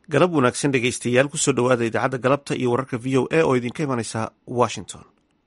galab wanaagsan dhegaystayaal kusoo dhowaada idaacadda galabta iyo wararka v o a oo idinka imanaysa washington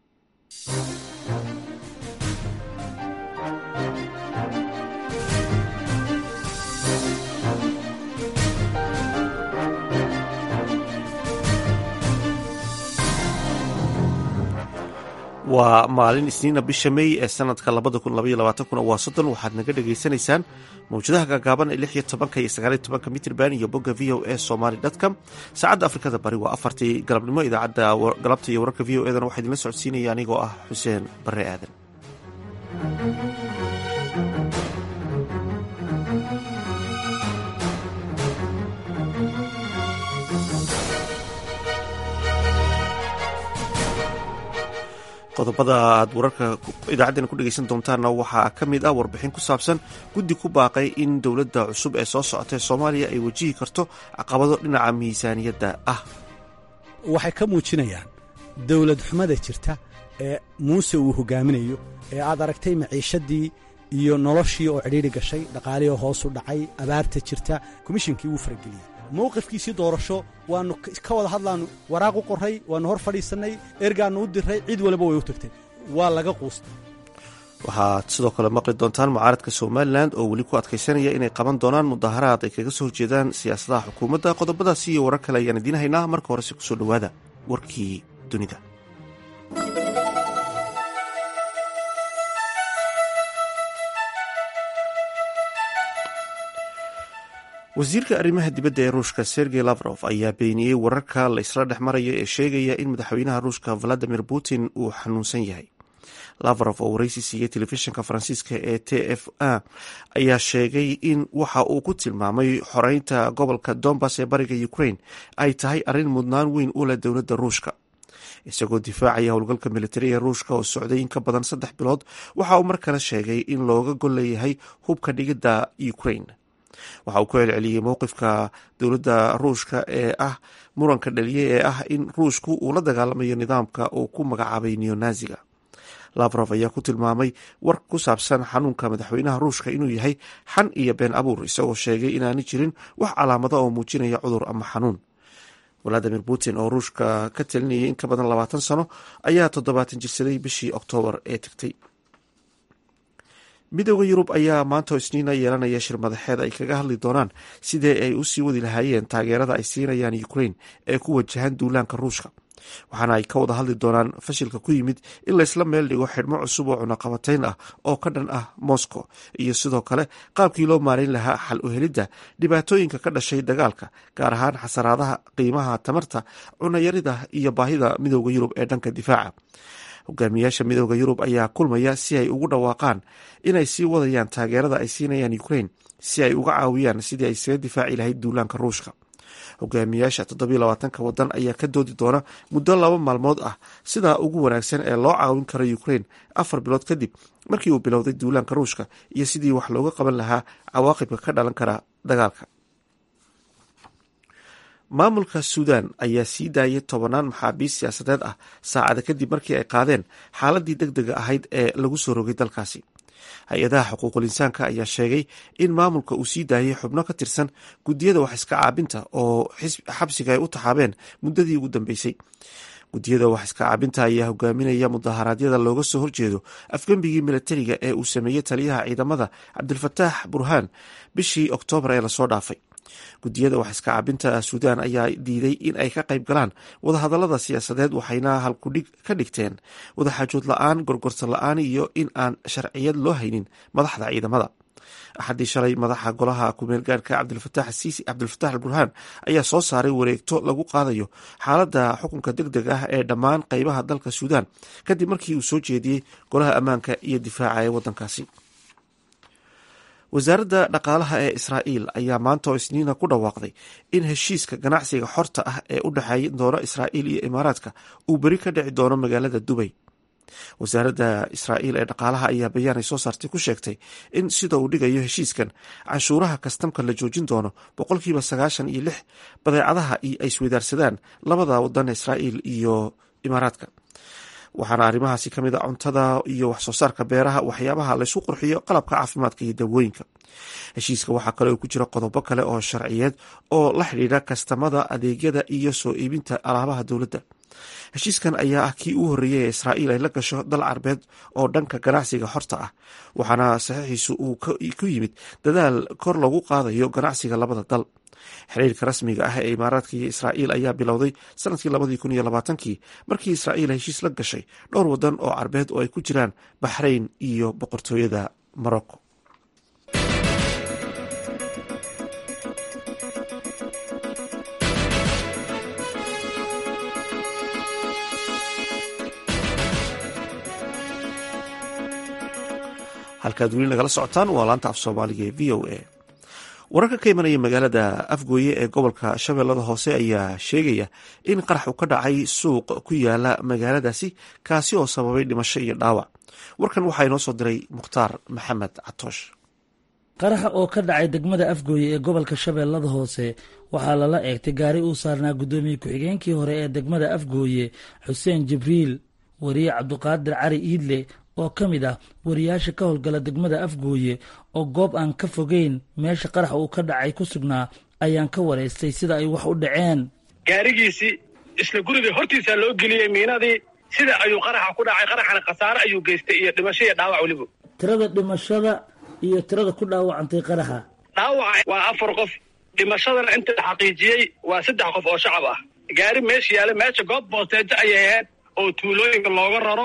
waa maalin isniina bisha mey ee sanadka labada kun labaiyo labaatankuna waa soddon waxaad naga dhagaysanaysaan mawjadaha gaagaaban ee lix iyo tobanka iyo sagaaliyo tobanka mitrban iyo bogga v o a somaly com saacadda afrikada bari waa afartii galabnimo idaacadda galabta iyo wararka v o edana waxaa idinla socodsiinaya anigoo ah xuseen bare aadan qodobada aad wararka idaacaddeen ku dhegaysan doontaanna waxaa ka mid ah warbixin ku saabsan guddi ku baaqay in dowladda cusub ee soo socotay soomaaliya ay wajihi karto caqabado dhinaca miisaaniyadda ah waxay ka muujinayaan dowlad xumada jirta ee muuse uu hogaaminayo ee aad aragtay maciishadii iyo noloshii oo cidhiidri gashay dhaqaalihii oo hoosu dhacay abaarta jirta komishinkii wuu farageliyey mowqifkiisii doorasho waannu ka wada hadlaannu waraaq u qorray waannu hor fadhiisannay ergaannu u dirray cid waliba way u tagtay waa laga quustay waxaad sidoo kale maqli doontaan mucaaradka somalilan oo weli ku adkaysanaya inay qaban doonaan mudaharaad ay kaga soo horjeedaan siyaasadaha xukuumadda qodobadaasi iyo warar kale ayaan idiin haynaa marka horese kusoo dhowaada warkii dunida wasiirka arrimaha dibadda ee ruushka sergey lavrof ayaa beeniyey wararka la isla dhex maraya ee sheegaya in madaxweynaha ruushka valadimir putin uu xanuunsan yahay lavrof oo waraysi siiyey telefishinka faransiiska ee t f a ayaa sheegay in waxa uu ku tilmaamay xoreynta gobolka dombas ee bariga ukraine ay tahay arrin mudnaan weyn u leh dowladda ruushka isagoo difaacaya howlgalka militari ee ruushka oo socday in ka badan saddex bilood waxa uu mar kale sheegay in looga gol leeyahay hubka dhigidda ukraine waxa uu ku celceliyey mowqifka dowladda ruushka ee ah muranka dhaliyey ee ah in ruushku uu la dagaalamayo nidaamka uu ku magacaabay neonaziga lavrof ayaa ku tilmaamay war ku saabsan xanuunka madaxweynaha ruushka inuu yahay xan iyo been abuur isagoo sheegay inaani jirin wax calaamada oo muujinaya cudur ama xanuun valadimir putin oo ruushka ka talinayay in ka badan labaatan sano ayaa toddobaatan jirsaday bishii oktoobar ee tagtay midooda yurub ayaa maanta isniina yeelanaya shir madaxeed ay kaga hadli doonaan sidee ay usii wadi lahaayeen taageerada ay siinayaan ukraine ee ku wajahan duulaanka ruushka waxaana ay ka wada hadli doonaan fashilka ku yimid in laysla meel dhigo xidhmo cusub oo cunaqabatayn ah oo ka dhan ah moscow iyo sidoo kale qaabkii loo maarayn lahaa xal u helidda dhibaatooyinka ka dhashay dagaalka gaar ahaan xasaraadaha qiimaha tamarta cunayarida iyo baahida midooda yurub ee dhanka difaaca hogaamiyaasha midooda yurub ayaa kulmaya si ay ugu dhawaaqaan inay sii wadayaan taageerada ay siinayaan ukraine si ay uga caawiyaan sidii ay isaga difaaci lahayd duulaanka ruushka hogaamiyaasha toddobiyo labaatanka wadan ayaa ka doodi doona muddo laba maalmood ah sidaa ugu wanaagsan ee loo caawin karo ukraine afar bilood kadib markii uu bilowday duulaanka ruushka iyo sidii wax looga qaban lahaa cawaaqibka ka dhalan kara dagaalka maamulka suudan ayaa sii daayay tobanaan maxaabiist siyaasadeed ah saacada kadib markii ay qaadeen xaaladii deg dega ahayd ee lagu soo rogay dalkaasi hay-adaha xuquuqul insaanka ayaa sheegay in maamulka uu sii daayay xubno ka tirsan guddiyada wax iska caabinta oo xabsiga ay u taxaabeen muddadii ugu dambeysay guddiyada wax iska caabinta ayaa hogaaminaya mudaharaadyada looga soo horjeedo afgembigii milatariga ee uu sameeyey taliyaha ciidamada cabdilfataax burhaan bishii oktoobar ee lasoo dhaafay guddiyada wax iska caabinta suudaan ayaa diiday in ay ka qayb galaan wadahadalada siyaasadeed waxayna halkudhig ka dhigteen wadaxaajood la-aan gorgorta la-aan iyo in aan sharciyad loo haynin madaxda ciidamada axaddii shalay madaxa golaha kumeelgaarhka cabdilfataax asiisi cabdilfataax al burhaan ayaa soo saaray wareegto lagu qaadayo xaaladda xukunka deg deg ah ee dhammaan qeybaha dalka suudaan kadib markii uu soo jeediyey golaha ammaanka iyo difaaca ee waddankaasi wasaaradda dhaqaalaha ee israa'iil ayaa maanta oo isniina ku dhawaaqday in heshiiska ganacsiga xorta ah ee u dhexeeya doona israa'iil iyo imaaraadka uu beri ka dhici doono magaalada dubay wasaaradda israa'iil ee dhaqaalaha ayaa bayaanay soo saartay ku sheegtay in sida uu dhigayo heshiiskan canshuuraha kastamka la joojin doono boqolkiiba sagaashan iyo lix badeecadaha ay isweydaarsadaan labada wadan israa'iil iyo imaaraadka waxaana arrimahaasi ka mid a cuntada iyo wax soo saarka beeraha waxyaabaha laysu qurxiyo qalabka caafimaadka iyo dawooyinka heshiiska waxaa kale oo ku jira qodobo kale oo sharciyeed oo la xidhiidha kastamada adeegyada iyo soo iibinta alaabaha dowladda heshiiskan ayaa ah kii uu horreeyey ee israa'iil ay la gasho dal carbeed oo dhanka ganacsiga xorta ah waxaana saxiixiisu uu ku yimid dadaal kor lagu qaadayo ganacsiga labada dal xiriirka rasmiga ah ee imaaraadka iyo israa'iil ayaa bilowday sanadkii labadii kun iyo labaatankii markii israa'iil heshiis la gashay dhowr waddan oo carbeed oo ay ku jiraan baxrayn iyo boqortooyada morocco halkaad weli nagala socotaan waa laanta af soomaaliga ee v o a wararka ka imanaya magaalada afgooye ee gobolka shabeellada hoose ayaa sheegaya in qarax uu ka dhacay suuq ku yaala magaaladaasi kaasi oo sababay dhimasho iyo dhaawac warkan waxaa inoo soo diray mukhtaar maxamed catoosh qaraxa oo ka dhacay degmada afgooye ee gobolka shabeellada hoose waxaa lala eegtay gaari uu saarnaa guddoomiye ku-xigeenkii hore ee degmada afgooye xuseen jibriil wariye cabduqaadir cali iidle oo ka mid ah wariyaasha ka howlgala degmada afgooye oo goob aan ka fogeyn meesha qarax uu ka dhacay ku sugnaa ayaan ka waraystay sida ay wax u dhaceen gaarigiisii isla guriga hortiisaa loo geliyey miinadii sida ayuu qaraxa ku dhacay qaraxana khasaare ayuu geystay iyo dhimasho iyo dhaawac weliba tirada dhimashada iyo tirada ku dhaawacantay qaraxa dhaawaca waa afar qof dhimashadana inta la xaqiijiyey waa saddex qof oo shacab ah gaari meesha yaala meesha goob boosteejo ayay ahayd oo tuulooyinka looga raro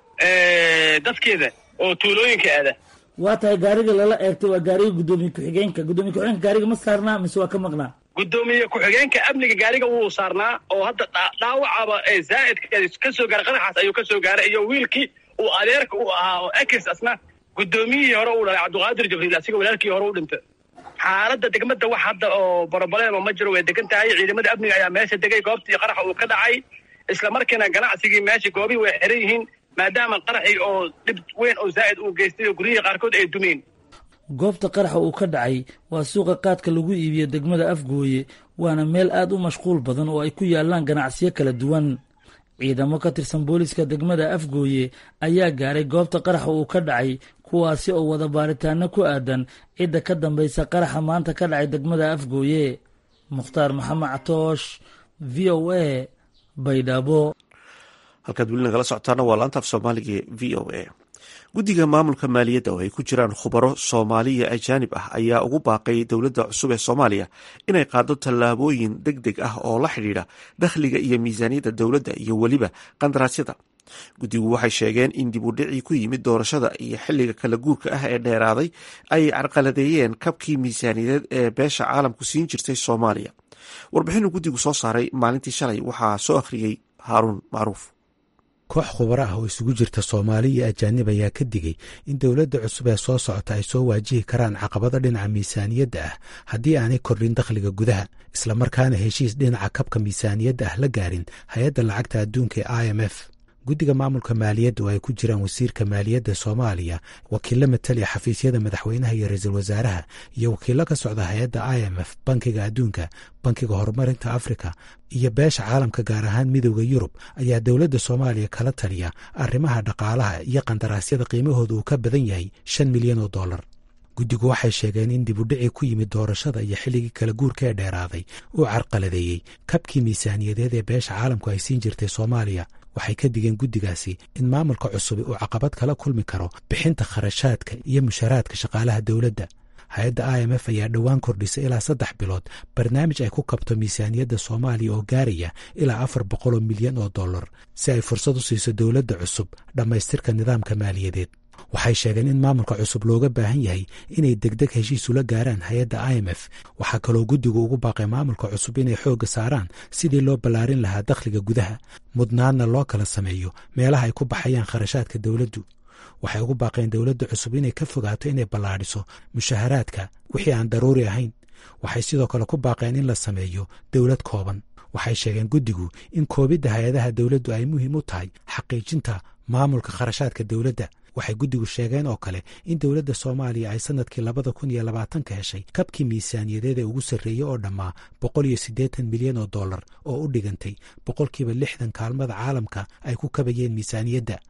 dadkeeda oo tuulooyinka aada waa tahay gaariga lala eegtay waa gaariga guddoomiye ku-xigeenka guddoomiye ku-xigeenka gaariga ma saarnaa mise waa ka maqnaa guddoomiye ku-xigeenka amniga gaariga wuu saarnaa oo hadda dhaawacaba ee zaa'idka ka soo gaaray qaraxaas ayuu ka soo gaaray iyo wiilkii uu adeerka u ahaa oo ekis asna guddoomiyihii hore uu dhalay cabduqaadir jibriil asiga walaalkii hore u dhintay xaaladda degmada wax hadda oo borobalema ma jiro way degan tahay ciidamada amniga ayaa meesha degay goobtii qaraxa uu ka dhacay isla markiina ganacsigii meesha goobihii way xiran yihiin maadaama qaraxii oo dhib weyn oo zaa'id uu geystay oo guryihii qaarkood ay dumeen goobta qaraxa uu ka dhacay waa suuqa qaadka lagu iibiyo degmada afgooye waana meel aad u mashquul badan oo ay ku yaalaan ganacsiyo kala duwan ciidamo ka tirsan booliska degmada afgooye ayaa gaaray goobta qaraxa uu ka dhacay kuwaasi oo wada baaritaano ku aadan cidda ka dambaysa qaraxa maanta ka dhacay degmada afgooye mukhtaar maxamed catoosh v o a baydhabo halkaad weli nagala socotaana waa laanta af soomaaliga e v o a guddiga maamulka maaliyadda oo ay ku jiraan khubaro soomaaliya ajaanib ah ayaa ugu baaqay dowladda cusub ee soomaaliya inay qaado tallaabooyin deg deg ah oo la xidhiidha dakhliga iyo miisaaniyadda dowladda iyo weliba qandaraasyada guddigu waxay sheegeen in dib u dhicii ku yimid doorashada iyo xilliga kala guurka ah ee dheeraaday ay carqaladeeyeen kabkii miisaaniyadeed ee beesha caalamku siin jirtay soomaaliya warbixinuu guddigu soo saaray maalintii shalay waxaa soo akhriyey haaruun macruuf koox khubaro ah oo isugu jirta soomaali iyo ajaanib ayaa ka digay in dowladda cusub ee soo socota ay soo waajihi karaan caqabado dhinaca miisaaniyadda ah haddii aanay kordhin dakhliga gudaha islamarkaana heshiis dhinaca kabka miisaaniyadda ah la gaarin hay-adda lacagta adduunka ee i m f guddiga maamulka maaliyadda oo ay ku jiraan wasiirka maaliyadda soomaaliya wakiilo mataliya xafiisyada madaxweynaha iyo ra-iisul wasaaraha iyo wakiilo ka socda hay-adda i m f bankiga adduunka bankiga horumarinta afrika iyo beesha caalamka gaar ahaan midooda yurub ayaa dowladda soomaaliya kala taliya arrimaha dhaqaalaha iyo qandaraasyada qiimahooda uu ka badan yahay shan milyan oo dollar guddigu waxay sheegeen in dib u dhicii ku yimid doorashada iyo xilligii kala guurka ee dheeraaday uu carqaladeeyey kabkii miisaaniyadeed ee beesha caalamku ay siin jirtay soomaaliya waxay ka digeen guddigaasi in maamulka cusubi uu caqabad kala kulmi karo bixinta kharashaadka iyo mushaharaadka shaqaalaha dowladda hay-adda i m f ayaa dhowaan kordhisay ilaa saddex bilood barnaamij ay ku kabto miisaaniyadda soomaaliya oo gaaraya ilaa afar boqoloo milyan oo dollar si ay fursad u siiso dowladda cusub dhammaystirka nidaamka maaliyadeed waxay sheegeen in maamulka cusub looga baahan yahay inay degdeg heshiis ula gaaraan hay-adda i m f waxaa kaloo guddigu ugu baaqay maamulka cusub inay xoogga saaraan sidii loo ballaarin lahaa dakhliga gudaha mudnaadna loo kala sameeyo meelaha ay ku baxayaan kharashaadka dowladdu waxay ugu baaqeen dowladda cusub inay ka fogaato inay ballaadhiso mushaharaadka wixii aan daruuri ahayn waxay sidoo kale ku baaqeen in la sameeyo dowlad kooban waxay sheegeen guddigu in koobidda hay-adaha dowladdu ay muhiim u tahay xaqiijinta maamulka kharashaadka dowladda waxay guddigu sheegeen oo kale in dowladda soomaaliya ay sannadkii labada kun iyo labaatanka heshay kabkii miisaaniyadeed ee ugu sarreeyey oo dhammaa boqol iyo siddeetan milyan oo dollar oo u dhigantay boqolkiiba lixdan kaalmada caalamka ay ku kabayeen miisaaniyadda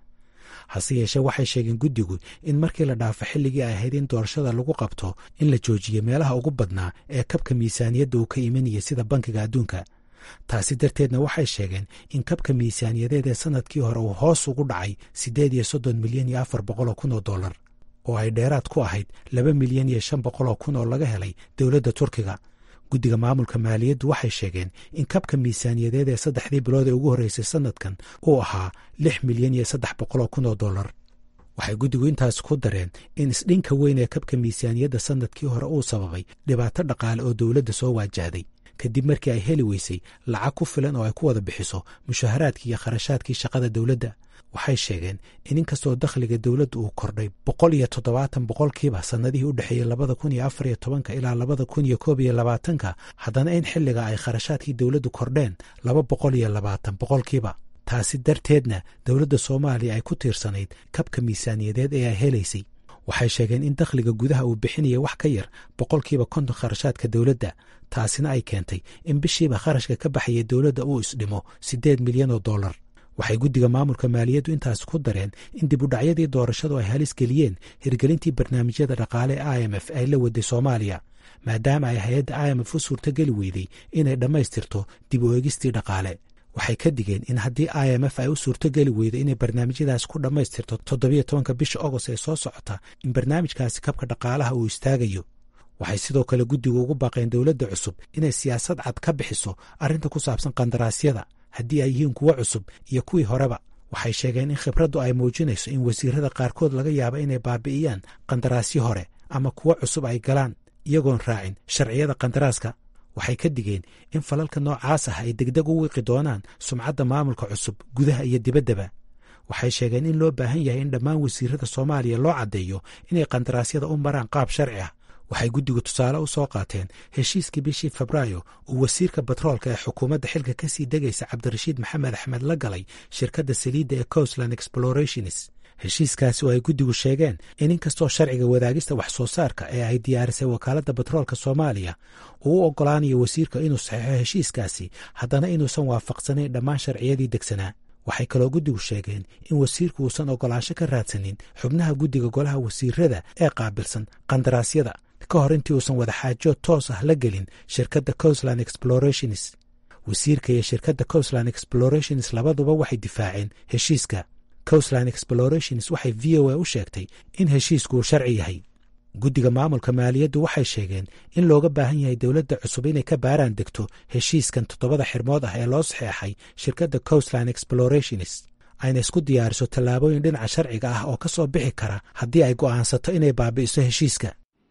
hase yeeshee waxay sheegeen guddigu in markii la dhaafo xilligii ay ahayd in doorashada lagu qabto in la joojiyo meelaha ugu badnaa ee kabka miisaaniyadda uu ka imanaya sida bankiga adduunka taasi darteedna waxay sheegeen in kabka miisaaniyadeed ee sanadkii hore uu hoos ugu dhacay siddeed iyo soddon milyan iyo afar boqoloo kun oo dollar oo ay dheeraad ku ahayd laba milyan iyo shan boqoloo kun oo laga helay dowladda turkiga guddiga maamulka maaliyaddu waxay sheegeen in kabka miisaaniyadeed ee saddexdii bilood ee ugu horreysay sanadkan uu ahaa lix milyan iyo saddex boqoloo kun oo dollar waxay guddigu intaas ku dareen in isdhinka weyn ee kabka miisaaniyadda sanadkii hore uu sababay dhibaato dhaqaale oo dowladda soo waajahday kadib markii ay heli weysay lacag ku filan oo ay ku wada bixiso mushaharaadkii iyo kharashaadkii shaqada dowladda waxay sheegeen in inkastoo dakhliga dowladda uu kordhay boqol iyo toddobaatan boqolkiiba sannadihii u dhexeeyey labada kun iyo afar iyo tobanka ilaa labada kun iyo koob iyo labaatanka haddana in xilliga ay kharashaadkii dowladdu kordheen laba boqol iyo labaatan boqolkiiba taasi darteedna dowladda soomaaliya ay ku tiirsanayd kabka miisaaniyadeed ee ay helaysay waxay sheegeen in dakhliga gudaha uu bixinaya wax ka yar boqolkiiba konton kharashaadka dowladda taasina ay keentay in bishiiba kharashka ka baxaya dowladda uu isdhimo siddeed milyan oo dollar waxay guddiga maamulka maaliyaddu intaas ku dareen in dib udhacyadii doorashadu ay halis geliyeen hirgelintii barnaamijyada dhaqaale e i m f ay la waday soomaaliya maadaama ay hay-adda i m f u suurtogeli weyday inay dhammaystirto dib u eegistii dhaqaale waxay ka digeen in haddii i m f ay u suurtogeli weydo inay barnaamijyadaas ku dhammaystirto toddobiyo tobanka bisha agost ee soo socota in barnaamijkaasi kabka dhaqaalaha uu istaagayo waxay sidoo kale guddigu ugu baaqeen dowladda cusub inay siyaasad cad ka bixiso arrinta ku saabsan qandaraasyada haddii ay yihiin kuwo cusub iyo kuwii horeba waxay sheegeen in khibraddu ay muujinayso in wasiirada qaarkood laga yaabo inay baabi'iyaan qandaraasyo hore ama kuwo cusub ay galaan iyagoon raacin sharciyada qandaraaska waxay ka digeen in falalka noocaas ah ay degdeg u wiiqi doonaan sumcadda maamulka cusub gudaha iyo dibaddaba waxay sheegeen in loo baahan yahay in dhammaan wasiirada soomaaliya loo caddeeyo inay qandaraasyada u maraan qaab sharci ah waxay guddigu tusaale u soo qaateen heshiiskii bishii febraayo uu wasiirka batroolka ee xukuumadda xilka ka sii degaysa cabdirashiid maxamed axmed la galay shirkadda saliidda ee coastland explorationis heshiiskaasi oo ay guddigu sheegeen in inkastoo sharciga wadaagista wax soo saarka ee ay diyaarisay wakaaladda batroolka soomaaliya uu u oggolaanayo wasiirka inuu saxeixo heshiiskaasi haddana inuusan waafaqsanayn dhammaan sharciyadii degsanaa waxay kaloo guddigu sheegeen in wasiirku uusan oggolaansho ka raadsanin xubnaha guddiga golaha wasiirada ee qaabilsan qandaraasyada ka hor intii uusan wadaxaajood toos ah la gelin shirkadda coastland explorationis wasiirka iyo shirkadda coastland explorationis labaduba waxay difaaceen heshiiska coastland explorationis waxay v o a u sheegtay in heshiisku uu sharci yahay guddiga maamulka maaliyaddu waxay sheegeen in looga baahan yahay dowladda cusub inay ka baaraan degto heshiiskan toddobada xirmood ah ee loo saxeexay shirkadda coastland explorationis ayna isku diyaariso tallaabooyin dhinaca sharciga ah oo ka soo bixi kara haddii ay go'aansato inay baabi'iso heshiiska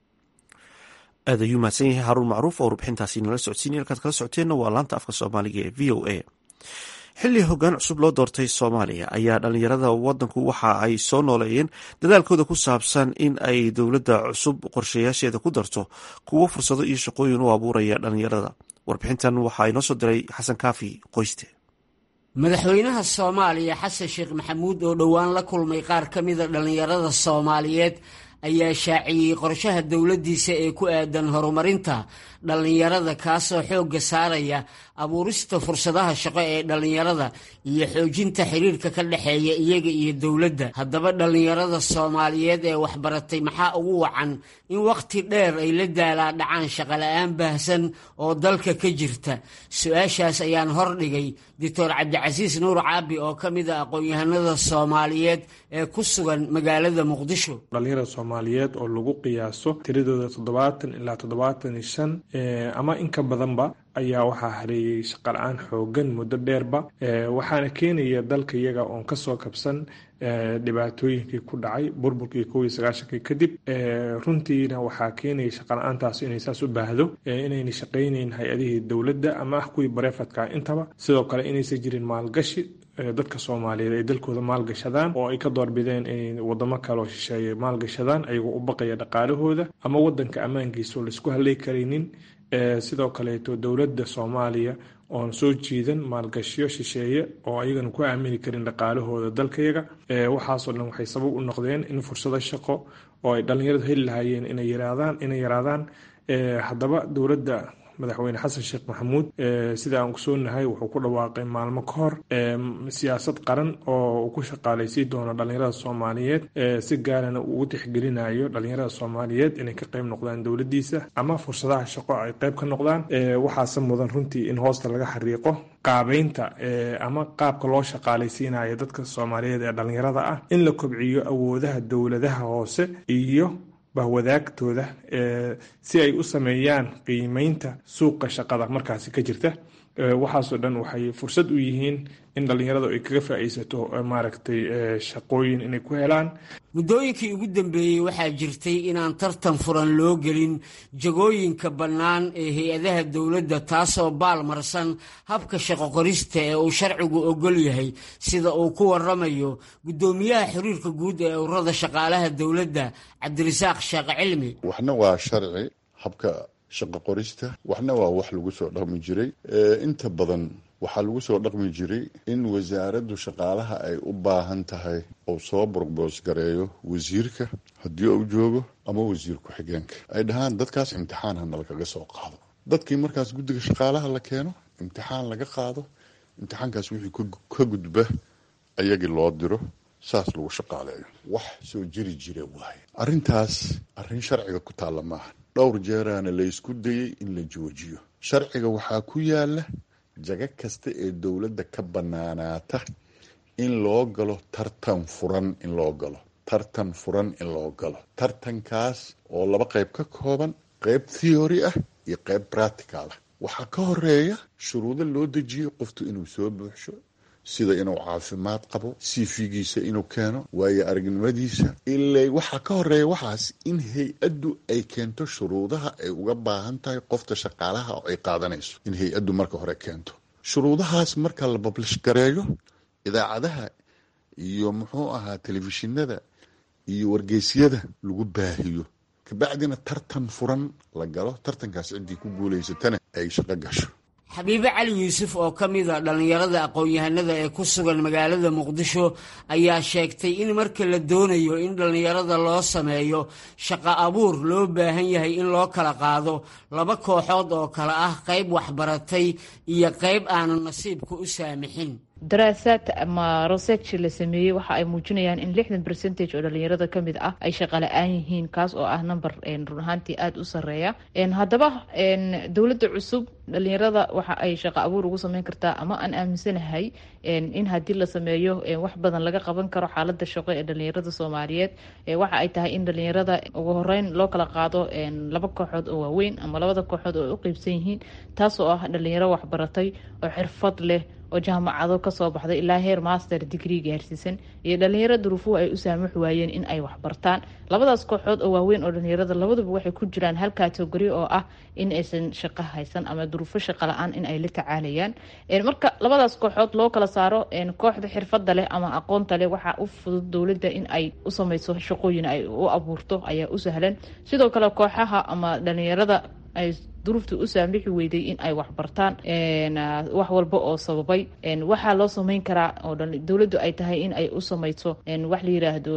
aad ayuu mahadsan yahay haruun macruuf oo rubixintaasi nala socodsiinay halkaad kala socoteenna waa laanta afka soomaaliga ee v o a xilli hoggaan cusub loo doortay soomaaliya ayaa dhallinyarada wadanku waxa ay soo nooleeyeen dadaalkooda ku saabsan in ay dowladda cusub qorshayaasheeda ku darto kuwo fursado iyo shaqooyin u abuuraya dhallinyarada warbixintan waxaa inoo soo diray xasan kaafi qoyste madaxweynaha soomaaliya xasan sheekh maxamuud oo dhowaan la kulmay qaar ka mida dhallinyarada soomaaliyeed ayaa shaaciyey qorshaha dowladdiisa ee ku aadan horumarinta dhallinyarada kaasoo xoogga saaraya abuurista fursadaha shaqo ee dhallinyarada iyo xoojinta xiriirka ka dhexeeya iyaga iyo dowladda haddaba dhallinyarada soomaaliyeed ee waxbaratay maxaa ugu wacan in wakhti dheer ay la daalaa dhacaan shaqola'aan baahsan oo dalka ka jirta su-aashaas ayaan hordhigay doctor cabdicasiis nuur caabi oo ka mid a aqoon-yahanada soomaaliyeed ee ku sugan magaalada muqdisho dhalinyarada soomaaliyeed oo lagu qiyaaso tiradooda toddobaatan ilaa toddobaatan iyo shan ama in ka badanba ayaa waxaa hareeyey shaqala-aan xoogan muddo dheerba waxaana keenaya dalka iyaga oon kasoo kabsan dhibaatooyinkii ku dhacay burburkii kow iyo sagaashankii kadib runtiina waxaa keenaya shaqala-aantaas inay saas u baahdo inayna shaqaynayn hay-adihii dowladda ama ah kuwii bareefadka intaba sidoo kale inaysan jirin maalgashi dadka soomaaliyeed ay dalkooda maalgashadaan oo ay ka doorbideen inay wadamo kaleo shisheeye maalgashadaan ayagoo u baqaya dhaqaalahooda ama wadanka ammaankiisa oo laisku halay karaynin sidoo kaleeto dowladda soomaaliya oon soo jiidan maalgashiyo shisheeye oo ayagana ku aamini karin dhaqaalahooda dalkayaga waxaasoo dhan waxay sabab u noqdeen in fursado shaqo oo ay dhallinyaradu heli lahaayeen inay yaraadaan inay yaraadaan haddaba dowladda madaxweyne xasan sheekh maxamuud sida aan kusoonahay wuxuu ku dhawaaqay maalmo ka hor siyaasad qaran oo uu ku shaqaalaysiin doono dhalinyarada soomaaliyeed si gaarana uu ugu tixgelinayo dhalinyarada soomaaliyeed inay ka qayb noqdaan dowladiisa ama fursadaha shaqo ay qayb ka noqdaan waxaase mudan runtii in hoosta laga xariiqo qaabeynta ama qaabka loo shaqaalaysiinayo dadka soomaaliyeed ee dhalinyarada ah in la kobciyo awoodaha dowladaha hoose iyo bahwadaagtooda si ay u sameeyaan qiimeynta suuqa shaqada markaasi ka jirta waxaasoo dhan waxay fursad u yihiin in dhalinyaradu ay kaga faa'iidsato maaragtay shaqooyin inay ku helaan muddooyinkii ugu dambeeyey waxaa jirtay inaan tartan furan loo gelin jagooyinka bannaan ee hay-adaha dowladda taasoo baalmarsan habka shaqo qorista ee uu sharcigu ogol yahay sida uu ku waramayo guddoomiyaha xiriirka guud ee ururada shaqaalaha dowladda cabdirasaaq sheekh cilmi waxna waa sharci habka shaqo qorista waxna waa wax lagu soo dhaqmi jiray inta badan waxaa lagu soo dhaqmi jiray in wasaaraddu shaqaalaha ay u baahan tahay uu soo borboos gareeyo wasiirka haddii uu joogo ama wasiir ku-xigeenka ay dhahaan dadkaas imtixaan hana lagaga soo qaado dadkii markaas guddiga shaqaalaha la keeno imtixaan laga qaado imtixaankaas wixii ka gudba ayagii loo diro saas lagu shaqaaleeyo wax soo jiri jira waaye arrintaas arrin sharciga ku taalla maaha dhowr jeeraana la ysku dayey in la joojiyo sharciga waxaa ku yaala jago kasta ee dowladda ka bannaanaata in loo galo tartan furan in loo galo tartan furan in loo galo tartankaas oo laba qayb ka kooban qayb theory ah iyo qayb practical ah waxaa ka horeeya shuruudo loo dejiyey qoftu inuu soo buuxsho sida inuu caafimaad qabo sifigiisa inuu keeno waayo aragnimadiisa ilaa waxaa ka horeeya waxaas in hay-addu ay keento shuruudaha ay uga baahan tahay qofta shaqaalaha oo ay qaadanayso in hay-addu marka hore keento shuruudahaas marka la bablish gareeyo idaacadaha iyo muxuu ahaa telefishinada iyo wargeysyada lagu baahiyo kabacdina tartan furan la galo tartankaas ciddii ku guulaysatana ay shaqo gasho xabiibe cali yuusuf oo ka mid a dhallinyarada aqoon-yahanada ee ku sugan magaalada muqdisho ayaa sheegtay in marka la doonayo in dhallinyarada loo sameeyo shaqo abuur loo baahan yahay in loo kala qaado laba kooxood oo kale ah qayb waxbaratay iyo qayb aanan nasiibka u saamixin daraasaad ama research la sameeyey waxa ay muujinayaan in lixdan percentage oo dhalinyarada ka mid ah ay shaqa la-aan yihiin kaas oo ah number run ahaantii aada u sareeya haddaba dowladda cusub dhalinyarada waxa ay shaqa abuur ugu sameyn kartaa ama aan aaminsanahay in haddii la sameeyo wax badan laga qaban karo xaalada shaqo ee dhalinyarada soomaaliyeed waxa ay tahay in dhalinyarada ugu horeyn loo kala qaado laba kooxood oo waaweyn ama labada kooxood oo u qeybsan yihiin taas oo ah dhalinyaro waxbaratay oo xirfad leh oo jaamacado kasoo baxday ilaa heer master degree gaarsiisan iyo dhalinyaro duruufuhu ay u saamux waayeen in ay waxbartaan labadaas kooxood oo waaweyn oo dhalinyarada labaduba waxay ku jiraan hal kategori oo ah in aysan shaqo haysan ama duruufo shaqo la-aan in ay la tacaalayaan marka labadaas kooxood loo kala saaro kooxda xirfada leh ama aqoonta leh waxaa u fudud dowladda in ay u sameyso shaqooyin ay u abuurto ayaa u sahlan sidoo kale kooxaha ama dhalinyarada ay duruufta u saamixi weyday in ay waxbartaan wax walba oo sababay waxaa loo sameyn karaa oo dowladdu ay tahay in ay u sameyso wax la yiraahdo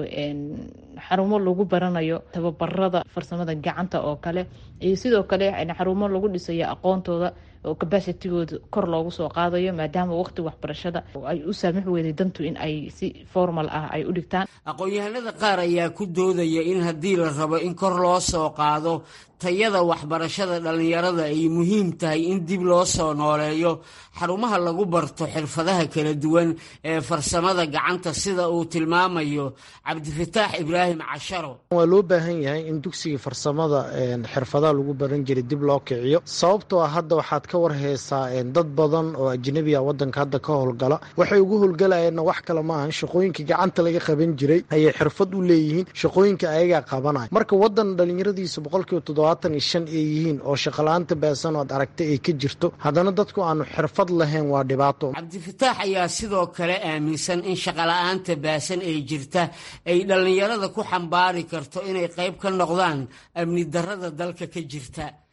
xarumo lagu baranayo tababarada farsamada gacanta oo kale iyo sidoo kale xarumo lagu dhisayo aqoontooda oo cabacitigooda kor loogu soo qaadayo maadaama waqti waxbarashada ay u saamix weyday dantu in ay si formal ah ay u dhigtaan aqoon-yahanada qaar ayaa ku doodaya in haddii la rabo in kor loo soo qaado tayada waxbarashada dhallinyarada ay muhiim tahay in dib loo soo nooleeyo xarumaha lagu barto xirfadaha kala duwan ee farsamada gacanta sida uu tilmaamayo cabdifataax ibraahim casharo waa loo baahan yahay in dugsiga farsamada xirfadaha lagu baran jiray dib loo kiciyo sababtoo ah hadda waxaad ka warheysaa dad badan oo ajnabi a wadanka hadda ka howlgala waxay ugu howlgalayeenna wax kale maahan shaqooyinka gacanta laga qaban jiray ayay xirfad u leeyihiin shaqooyinka ayagaa qabanaya marka wadan dhalinyaradiisa boqolkiiba toddobaatan iyo shan ay yihiin oo shaqala-aanta baasan oad aragtay ay ka jirto haddana dadku aanu xirfad lahayn waa dhibaato cabdifataax ayaa sidoo kale aaminsan in shaqala-aanta baasan ee jirta ay dhallinyarada ku xambaari karto inay qayb ka noqdaan amni darada dalka ka jirta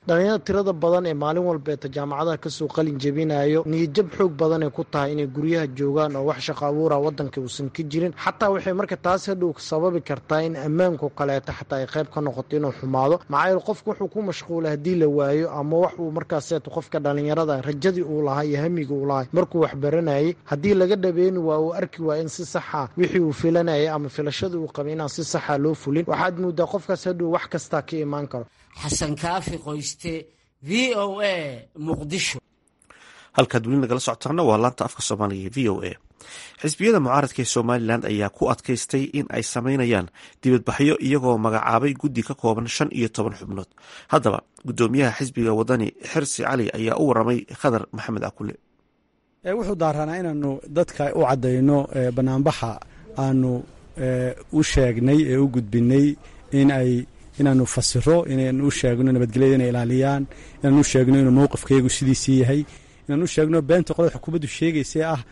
dhalinyarada tirada badan ee maalin walbeeta jaamacadaha kasoo qalin jebinayo niyadjab xoog badanay ku tahay inay guryaha joogaan oo wax shaqo abuura wadanka uusan ka jirin xataa waxay marka taas hadhow sababi kartaa in ammaanku kaleeto xataa ay qayb ka noqoto inuu xumaado maxaa yeele qofku wuxuu ku mashquula haddii la waayo ama wax uu markaaseeto qofka dhalinyarada rajadii uu lahaa iyo hamiga uu lahay markuu wax baranayay haddii laga dhabeeni waa uu arki waa in si saxa wixii uu filanayay ama filashadii uu qabay inaan si saxa loo fulin waxaad moodaa qofkaas hadhow wax kastaa ka imaan karo xasan kaafi qoyste v o a muqdisho halkaad weli nagala socotaana waa laanta afka soomaaliga v o a xisbiyada mucaaradka ee somalilan ayaa ku adkaystay in ay sameynayaan dibadbaxyo iyagoo magacaabay guddi ka kooban shan iyo toban xubnood haddaba guddoomiyaha xisbiga wadani xirsi cali ayaa u waramay khadar maxamed akule wuxuu daaranaa inaanu dadka u caddayno banaanbaxa aanu u sheegnay ee u gudbinay in ay inaanu fasiro inaanu u sheegno nabadgelyada inay ilaaliyaan inaanu u sheegno inuu mowqifkaygu sidiisii yahay inaanu u sheegno beenta qolada xukuumaddu sheegaysee ah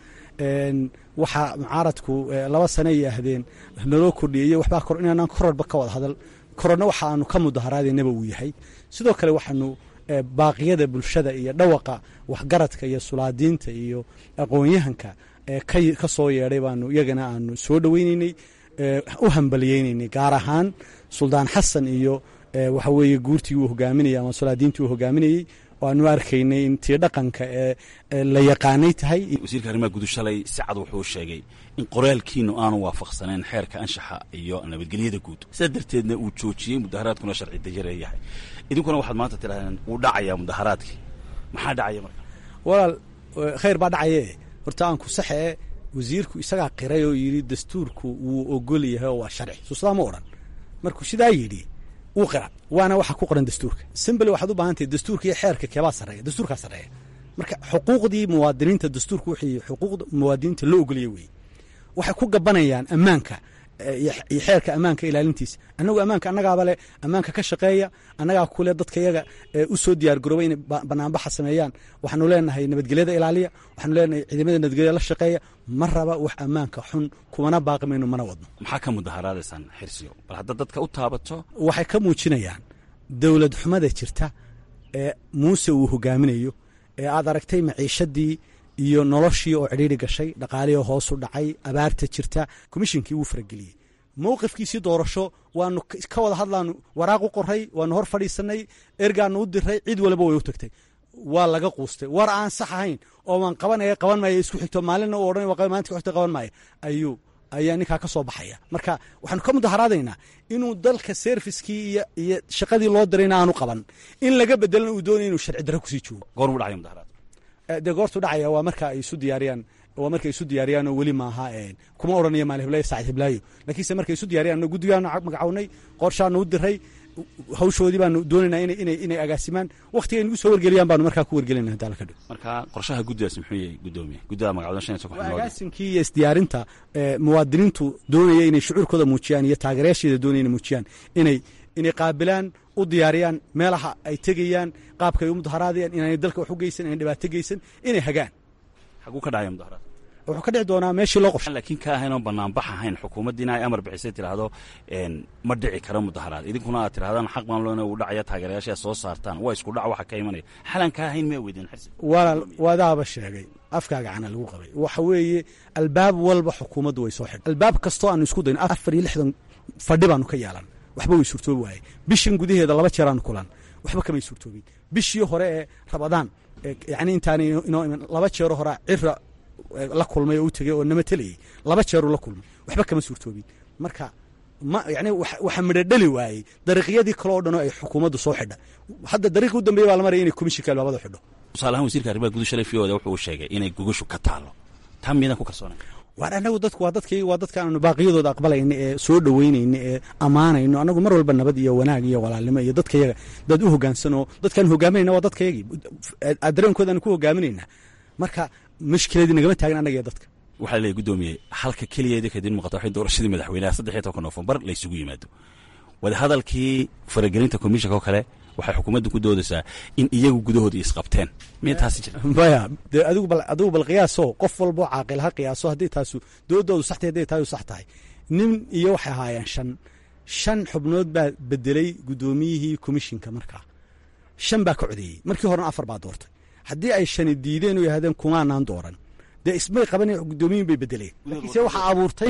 waxa mucaaradku laba sane ay ahdeen naloo kordhiyay waxbaa kor inaanaan kororba ka wada hadal kororna waxa aanu ka mudaharaadaynaba uu yahay sidoo kale waxaanu baaqiyada bulshada iyo dhawaqa waxgaradka iyo sulaadiinta iyo aqoon-yahanka ka soo yeedhay baanu iyagana aanu soo dhoweyneynay u hambaliyeyneynay gaar ahaan suldaan xasan iyo waxa weeye guurtii uu hogaaminayay ama sulaadiintii uu hogaaminayey waanu arkaynay in tii dhaqanka ee la yaqaanay tahay wasiirka arrimaha gudu shalay si cad wuxuu sheegay in qoraalkiinu aanu waafaqsanayn xeerka anshaxa iyo nabadgelyada guud sidaa darteedna uu joojiyey mudaharaadkuna sharci dajare yahay idinkuna waxaad maanta tidhahdeen wuu dhacayaa mudaharaadkii maxaa dhacaya marka walaal khayr baa dhacaye horta aan ku saxee wasiirku isagaa qiray oo yidhi dastuurku wuu ogol yahay oo waa sharci suusadaa ma odhan markuu sidaa yidhi wuu qira waana waxa ku qoran dastuurka simbly waxaad u baahan tahay dastuurka iyo xeerka keebaa sarreeya dastuurkaa sarreeya marka xuquuqdii muwaadiniinta dastuurka wixii xuquuqda muwaadiniinta loo ogoliyay weeye waxay ku gabanayaan ammaanka iyo xeerka ammaanka ilaalintiisa annagu ammaanka annagaaba le ammaanka ka shaqeeya annagaa kule dadka yaga u soo diyaar garooba inay banaanbaxa sameeyaan waxaanu leenahay nabadgelyada ilaaliya waxaanu leenahay ciidamada nabadgelyada la shaqeeya ma raba wax ammaanka xun kumana baaqi mayno mana wadno maxaa ka mudaharaadaysaan xirsiyo bal haddaad dadka u taabato waxay ka muujinayaan dowlad xumada jirta ee muuse uu hogaaminayo ee aad aragtay maciishadii iyo noloshii oo cidhiiri gashay dhaqaalihii hoosu dhacay abaarta jirta komishinkii wuu farageliyey mowqifkiisii doorasho waanu ka wada hadlaanu waraaq u qoray waanu hor fadhiisanay ergaanu u diray cid walba way u tagtay waa laga quustay war aan sax ahayn oo waan qabanaya qaban maayo isku xigto maalinna u odhan maanta ku xigto qaban maayo ayuu ayaa ninkaa ka soo baxaya marka waxaanu ka mudaharaadaynaa inuu dalka serviskii iyo iyo shaqadii loo dirayna aanu qaban in laga bedelana uu doonaya inuu sharci darro kusii joogo goormuu dhacaya mudaharaad dee goortu dhacaya waa marka ay isu diyaariyaan waa markay isu diyaariyaan oo weli maaha kuma odhanayo maali hiblaayo saacid hiblaayo laakiinse markay isu diyaariyaan guddigaanu magacawnay qorshaanu u diray hawshoodii baanu doonaynaa inay inay agaasimaan wakhtiga nagu soo wargeliyaan baanu markaa ku wargelinaa hadda ka dhow marka qorshaha guddigaas muxuu yahay guddoomiye guddida magacawda shan iyo toban xubnood agaasinkii iyo isdiyaarinta muwaadiniintu doonaya inay shucuurkooda muujiyaan iyo taageerayaasheeda doonaya inay muujiyaan inay inay qaabilaan u diyaariyaan meelaha ay tegayaan qaabka ay u mudaharaadayaan inaanay dalka wax u geysan inay dhibaato geysan inay hagaan xaguu ka dhacaya mudaharaad wuxuu ka dhici doonaa meeshii loo qofshay laakiin ka ahayn oo banaanbax ahayn xukuumaddiina ay amar bixisay tidhaahdo ma dhici karo mudaharaad idinkuna aad tidhahdaan xaq baan loona uu dhacaya taageerayaasha soo saartaan waa isku dhac waxa ka imanaya xalan ka ahayn may weydeen xirsi walaal wadaaba sheegay afkaaga cana lagu qabay waxa weeye albaab walba xukuumaddu way soo xidhay albaab kastoo aanu isku dayno afar iyo lixdan fadhi baanu ka yeelan waxba way suurtoobi waaye bishan gudaheeda laba jeer aanu kulan waxba kamay suurtoobin bishii hore ee rabadaan yacni intaanay inoo iman laba jeero horaa cira la kulmay oo u tegey oo nama telayey laba jeeruu la kulmay waxba kama suurtoobin marka ma yani waxa midho dhali waayey dariiqyadii kale oo dhan oo ay xukuumaddu soo xidha hadda dariiqi u dambeeya baa la maraya inay komishinka albaabada xidho tusaale ahaan wasiirka arrimaha gudu shalay fiyoda wuxuu sheegay inay gogashu ka taalo taa miidaan ku kalsoonay waar anagu dadku waa dadkayga waa dadka aanu baaqiyadooda aqbalayna ee soo dhoweynayna ee ammaanayno anagu mar walba nabad iyo wanaag iyo walaalnimo iyo dadkayaga dad u hogaansanoo dadkaan hogaaminayna waa dadkayagii dareenkoodaanu ku hogaaminaynaa marka mashkiladii nagama taagin annaga iyo dadka waxaa leeyahy guddoomiye halka keliyeeda kadib muuqata waxay doorashadii madaxweynaha saddex iyo tobanka noofembar la isugu yimaado wadahadalkii faragelinta komishanka oo kale waxay xukuumaddu ku doodaysaa in iyagu gudahooda isqabteen miya taasi jira maya dee adigu bal adigu bal qiyaaso qof walboo caaqil ha qiyaaso haddii taasu doodoodu sax tahay hadday taasu sax tahay nin iyo waxay ahaayeen shan shan xubnood baa bedelay guddoomiyihii komishinka markaa shan baa ka codeeyey markii horena afar baa doortay haddii ay shani diideen oo yidhahdeen kumaanaan dooran dee ismay qaban guddoomiyin bay bedeleen laakiinse waxaa abuurtay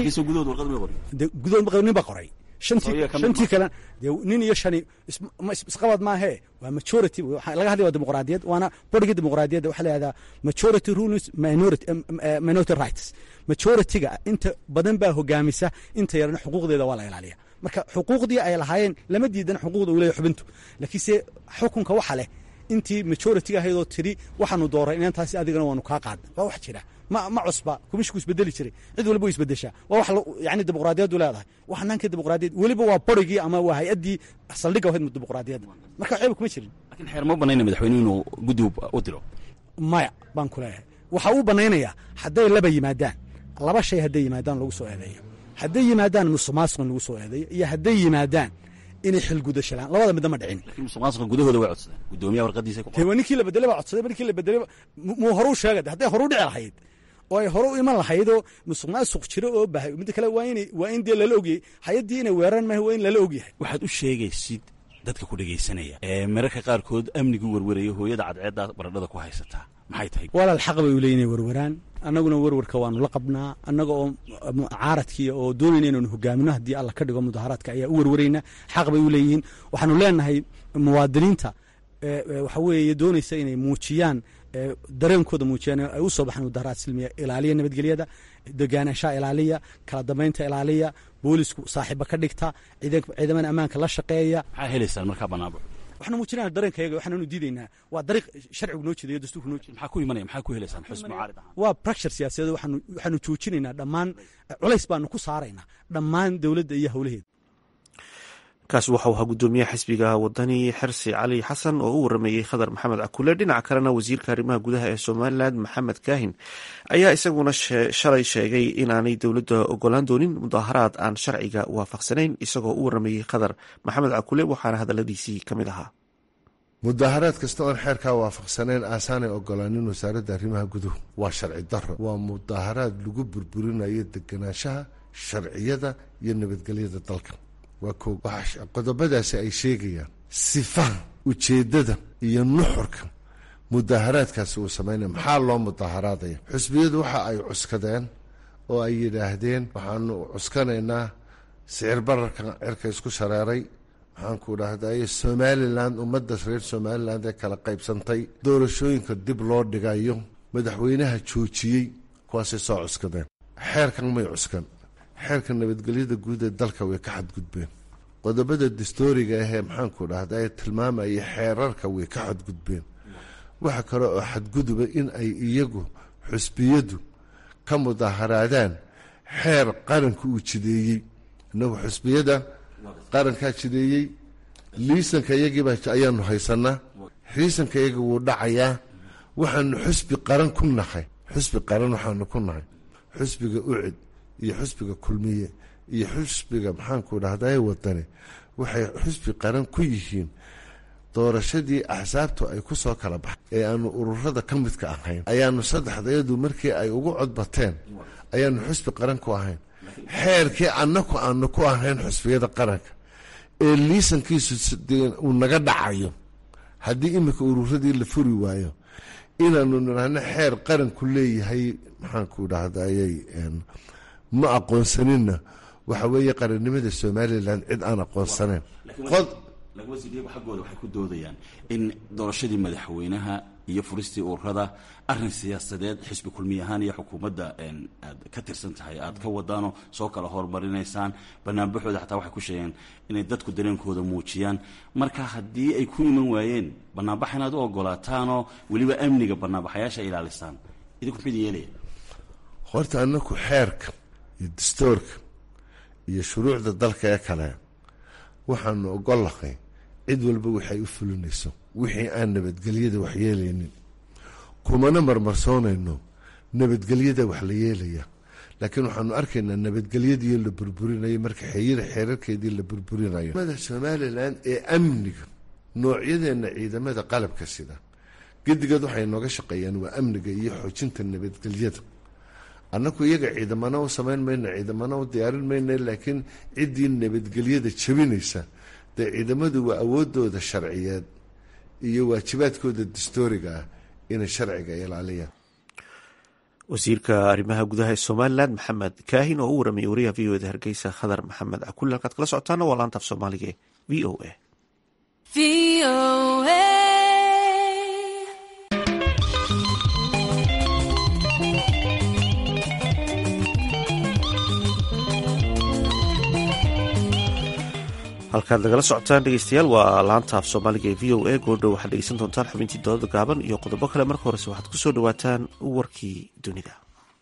gudood nin ba qoray shantii kale dee nin iyo shani isqabad maahee waa majority laga hadlay waa dimuqraadiyad waana borgii dimuqraadiyadda waxaa la yihahdaa majority rules minority minority rights majority-ga inta badan baa hogaamisa inta yarana xuquuqdeeda waa la ilaaliya marka xuquuqdii ay lahaayeen lama diidan xuquuqda uu leeyahy xubintu laakiinse xukunka waxa leh intii majority ahaydoo tiri waxaanu dooray inantaasi adigana waanu kaa qaadna waa wax jira ma ma cusba kumishku isbedeli jiray cid walba way isbedeshaa waa wax yani dimuqraadiyaddu leedahay wax hanaankii dimuqraadiyad weliba waa borigii ama waa hay-addii saldhigga ahayd dimuqraadiyadda marka waxba kuma jirin lakin xeer ma banayna madaxweyne inuu guddi u diro maya baan ku leeyahay waxaa uu banaynayaa hadday laba yimaadaan laba shay hadday yimaadaan lagu soo eedeeyo hadday yimaadaan musuqmaasuqan lagu soo eedeeyo iyo hadday yimaadaan inay xilgudashalaan labada midna ma dhicin lakin musuqmaasuqa gudahooda way codsadeen guddoomiyaha warqadiisa te waa ninkii la bedelay baa codsaday markii la bedelay muu horuu sheegay hadday horu dhici lahayd oo ay hore u iman lahaydoo musuq maasuq jiro oo bahay midda kale waa in waa in dee lala ogyahay hay-addii inay weeraraan maaha waa in lala ogyahay waxaad u sheegaysid dadka ku dhegaysanaya ee mararka qaarkood amnigu werweraya hooyada cadceeddaa baradhada ku haysataa maxay tahay walaal xaq bay u leeyihin inay werweraan annaguna werwarka waanu la qabnaa annaga oo mucaaradkii oo doonayna inaanu hogaamino haddii alla ka dhigo mudaharaadka ayaa u werwarayna xaq bay u leeyihiin waxaanu leenahay muwaadiniinta waxa weeye doonaysa inay muujiyaan dareenkooda muujiyaan ay u soo baxaan mudaharaad silmiya ilaaliya nabadgelyada degaanashaha ilaaliya kala dambaynta ilaaliya boolisku saaxiiba ka dhigta ciidamada ammaanka la shaqeeya maxaa helaysaan markaa banaanbaxo waxaanu muujinana dareenkayaga waxaanu diidaynaa waa dariiq sharcigu noo jeedayo dastuurku noo jeeda maxaa ku imanaya maxaa ku helaysaan xusb mucaarid ahaan waa bracture siyaasadeed waxaanu waxaanu joojinaynaa dhammaan culays baanu ku saaraynaa dhammaan dowladda iyo howlaheeda kaasi waxau ahaa guddoomiyaha xisbiga wadani xersi cali xasan oo u warameeyey khadar maxamed cakule dhinaca kalena wasiirka arrimaha gudaha ee somalilan maxamed kaahin ayaa isaguna shalay sheegay inaanay dowladda ogolaan doonin mudaharaad aan sharciga waafaqsanayn isagoo u warameeyey khadar maxamed cakule waxaana hadaladiisii ka mid ahaa mudaharaad kasta oon xeerkaa waafaqsanayn aasaanay ogolaanin wasaaradda arrimaha guduhu waa sharci daro waa mudaharaad lagu burburinayo deganaanshaha sharciyada iyo nabadgelyada dalka waa ko qodobadaasi ay sheegayaan sifaha ujeeddada iyo nuxurka mudaharaadkaasi uu samaynaya maxaa loo mudaharaadaya xusbiyadu waxa ay cuskadeen oo ay yidhaahdeen waxaanu cuskanaynaa sicir bararka cirka isku shareeray maxaanku dhahdaye somalilan ummadda reer somaliland ee kala qaybsantay doorashooyinka dib loo dhigayo madaxweynaha joojiyey kuwaasay soo cuskadeen xeerkan may cuskan xeerka nabadgelyada guud ee dalka way ka xadgudbeen qodobada dastooriga ahee maxaanku dhahda ee tilmaamaya xeerarka way ka xadgudbeen waxa kale oo xadguduba in ay iyagu xusbiyadu ka mudaharaadaan xeer qaranka uu jideeyey inagu xusbiyada qarankaa jideeyey liisanka iyagiiba ayaanu haysanaa liisanka iyagi wuu dhacayaa waxaanu xusbi qaran ku nahay xusbi qaran waxaanu ku nahay xusbiga ucid iyo xusbiga kulmiye iyo xusbiga maxaanku dhahdaye wadani waxay xusbi qaran ku yihiin doorashadii axsaabtu ay ku soo kala baxay ee aanu ururada ka midka ahayn ayaanu saddexdayadu markii ay ugu codbateen ayaanu xusbi qaran ku ahayn xeerkii annaku aanu ku ahayn xusbiyada qaranka ee liisankiisu uu naga dhacayo haddii iminka ururadii la furi waayo inaanu nidhaahno xeer qaranku leeyahay maxaanku dhahdaayey ma aqoonsaninna waxa weeye qarannimada somalilan cid aan aqoonsanayn lagawasiirygu xaggooda waxay ku doodayaan in doorashadii madaxweynaha iyo furistii ururada arin siyaasadeed xisbi kulmiy ahaan iyo xukuumadda aad ka tirsan tahay aad ka wadaanoo soo kala horumarinaysaan banaanbaxooda xataa waxay ku sheegeen inay dadku dareenkooda muujiyaan marka haddii ay ku iman waayeen banaanbax inaad u ogolaataanoo weliba amniga banaanbaxayaasha ilaalisaan idinku muxuu idin yeelaya horta anaku xeerka iyo dastoorka iyo shuruucda dalka ee kale waxaanu ogollahay cid walba waxay u fulinayso wixii aan nabadgelyada wax yeelaynin kumana marmarsoonayno nabadgelyada wax la yeelaya laakiin waxaanu arkaynaa nabadgelyadii la burburinayo marka xeyira xeerarkeedii la burburinayo mada somalilan ee amniga noocyadeenna ciidamada qalabka sida gedigood waxay nooga shaqeeyaan waa amniga iyo xoojinta nabadgelyada annaku iyaga ciidamana u samayn mayno ciidamana u diyaarin mayno laakiin ciddii nabadgelyada jabinaysa dee ciidamadu waa awoodooda sharciyeed iyo waajibaadkooda dastooriga ah inay sharciga ilaaliyaan wasiirka arrimaha gudaha ee somalilan maxamed kaahin oo u waramayay wariyaha v o eda hargeysa khadar maxamed cakulle halkaad kala socotaana waa laanta af soomaaliga ee v o a halkaad nagala socotaan dhegeystayaal waa laanta af soomaaliga ee v o a goordhow waxaad dhegeysan doontaan xubintii doodada gaaban iyo qodobo kale marka horese waxaad ku soo dhawaataan warkii dunida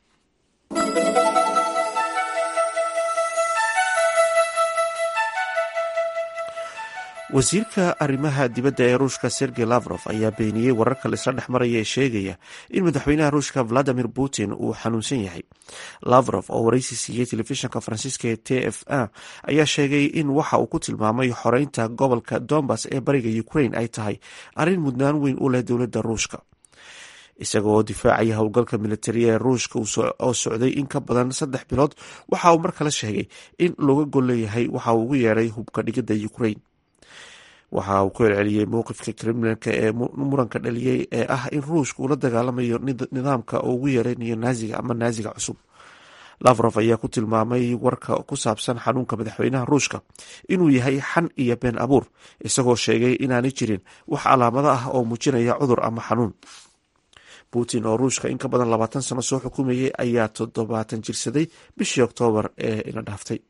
wasiirka arrimaha dibadda ee ruushka sergey lavrov ayaa beeniyey wararka laisla dhex maraya ee sheegaya in madaxweynaha ruushka valadimir putin uu xanuunsan yahay lavrov oo waraysi siiyey telefishinka faransiiska ee t f a ayaa sheegay in waxa uu ku tilmaamay xoreynta gobolka dombas ee bariga ukraine ay tahay arrin mudnaan weyn u leh dowladda ruushka isaga oo difaacaya howlgalka militariya ee ruushka oo socday in ka badan saddex bilood waxa uu mar kale sheegay in looga gol leeyahay waxa uu ugu yeedhay hubka dhigidda ukraine waxa uu ku celceliyey mowqifka kremlinka ee muranka dhaliyey ee ah in ruushka uu la dagaalamayo nidaamka uu ugu yeeranayo naaziga ama naaziga cusub lavrov ayaa ku tilmaamay warka ku saabsan xanuunka madaxweynaha ruushka inuu yahay xan iyo been abuur isagoo sheegay inaanay jirin wax calaamado ah oo muujinaya cudur ama xanuun putin oo ruushka in ka badan labaatan sano soo xukumayay ayaa toddobaatan jirsaday bishii oktoobar ee ina dhaaftay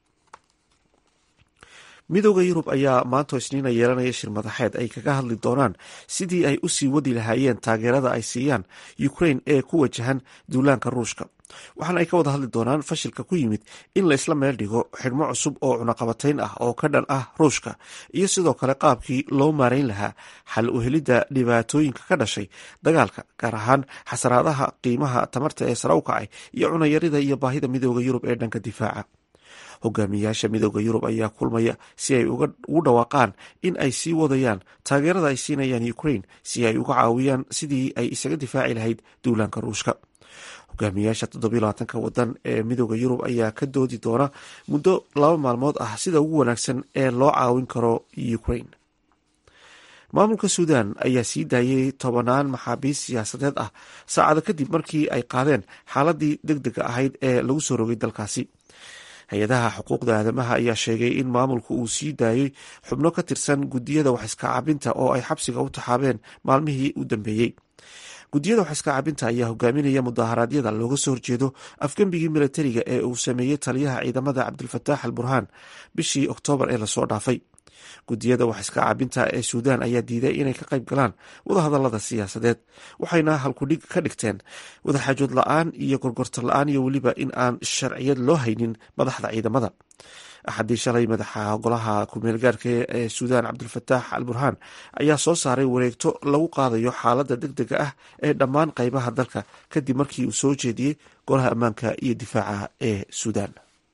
midooda yurub ayaa maanta isniina yeelanaya shir madaxeed ay kaga hadli doonaan sidii ay u sii wadi lahaayeen taageerada ay siiyaan ukraine ee ku wajahan duulaanka ruushka waxaana ay ka wada hadli doonaan fashilka ku yimid in la isla meel dhigo xidhmo cusub oo cunaqabatayn ah oo ka dhan ah ruushka iyo sidoo kale qaabkii loo maarayn lahaa xal u helidda dhibaatooyinka ka dhashay dagaalka gaar ahaan xasaraadaha qiimaha tamarta ee sare u kacay iyo cunayarida iyo baahida midooda yurub ee dhanka difaaca hogaamiyaasha midooda yurub ayaa kulmaya si ay ugu dhawaaqaan in ay sii wadayaan taageerada ay siinayaan ukraine si ay uga caawiyaan sidii ay isaga difaaci lahayd duulaanka ruushka hogaamiyaasha toddobylabaatanka wadan ee midooda yurub ayaa ka doodi doona muddo laba maalmood ah sida ugu wanaagsan ee loo caawin karo ukraine maamulka suudan ayaa sii daayay tobanaan maxaabiist siyaasadeed ah saacado kadib markii ay qaadeen xaaladii deg dega ahayd ee lagu soo rogay dalkaasi hay-adaha xuquuqda aadamaha ayaa sheegay in maamulku uu sii daayey xubno ka tirsan gudiyada waxiskacaabinta oo ay xabsiga u taxaabeen maalmihii u dambeeyey gudiyada waxiskacaabinta ayaa hogaaminaya mudaharaadyada looga soo horjeedo afgembigii militariga ee uu sameeyey taliyaha ciidamada cabdilfataax al burhaan bishii oktoobar ee lasoo dhaafay gudiyada waxiskacaabinta ee suudaan ayaa diiday inay ka qayb galaan wadahadalada siyaasadeed waxayna halkudhig ka dhigteen wadaxaajood la-aan iyo gorgorta la-aan iyo weliba in aan sharciyad loo haynin madaxda ciidamada axadii shalay madaxa golaha ku-meelgaarka ee suudaan cabdilfataax al burhaan ayaa soo saaray wareegto lagu qaadayo xaaladda deg dega ah ee dhammaan qaybaha dalka kadib markii uu soo jeediyey golaha ammaanka iyo difaaca ee suudaan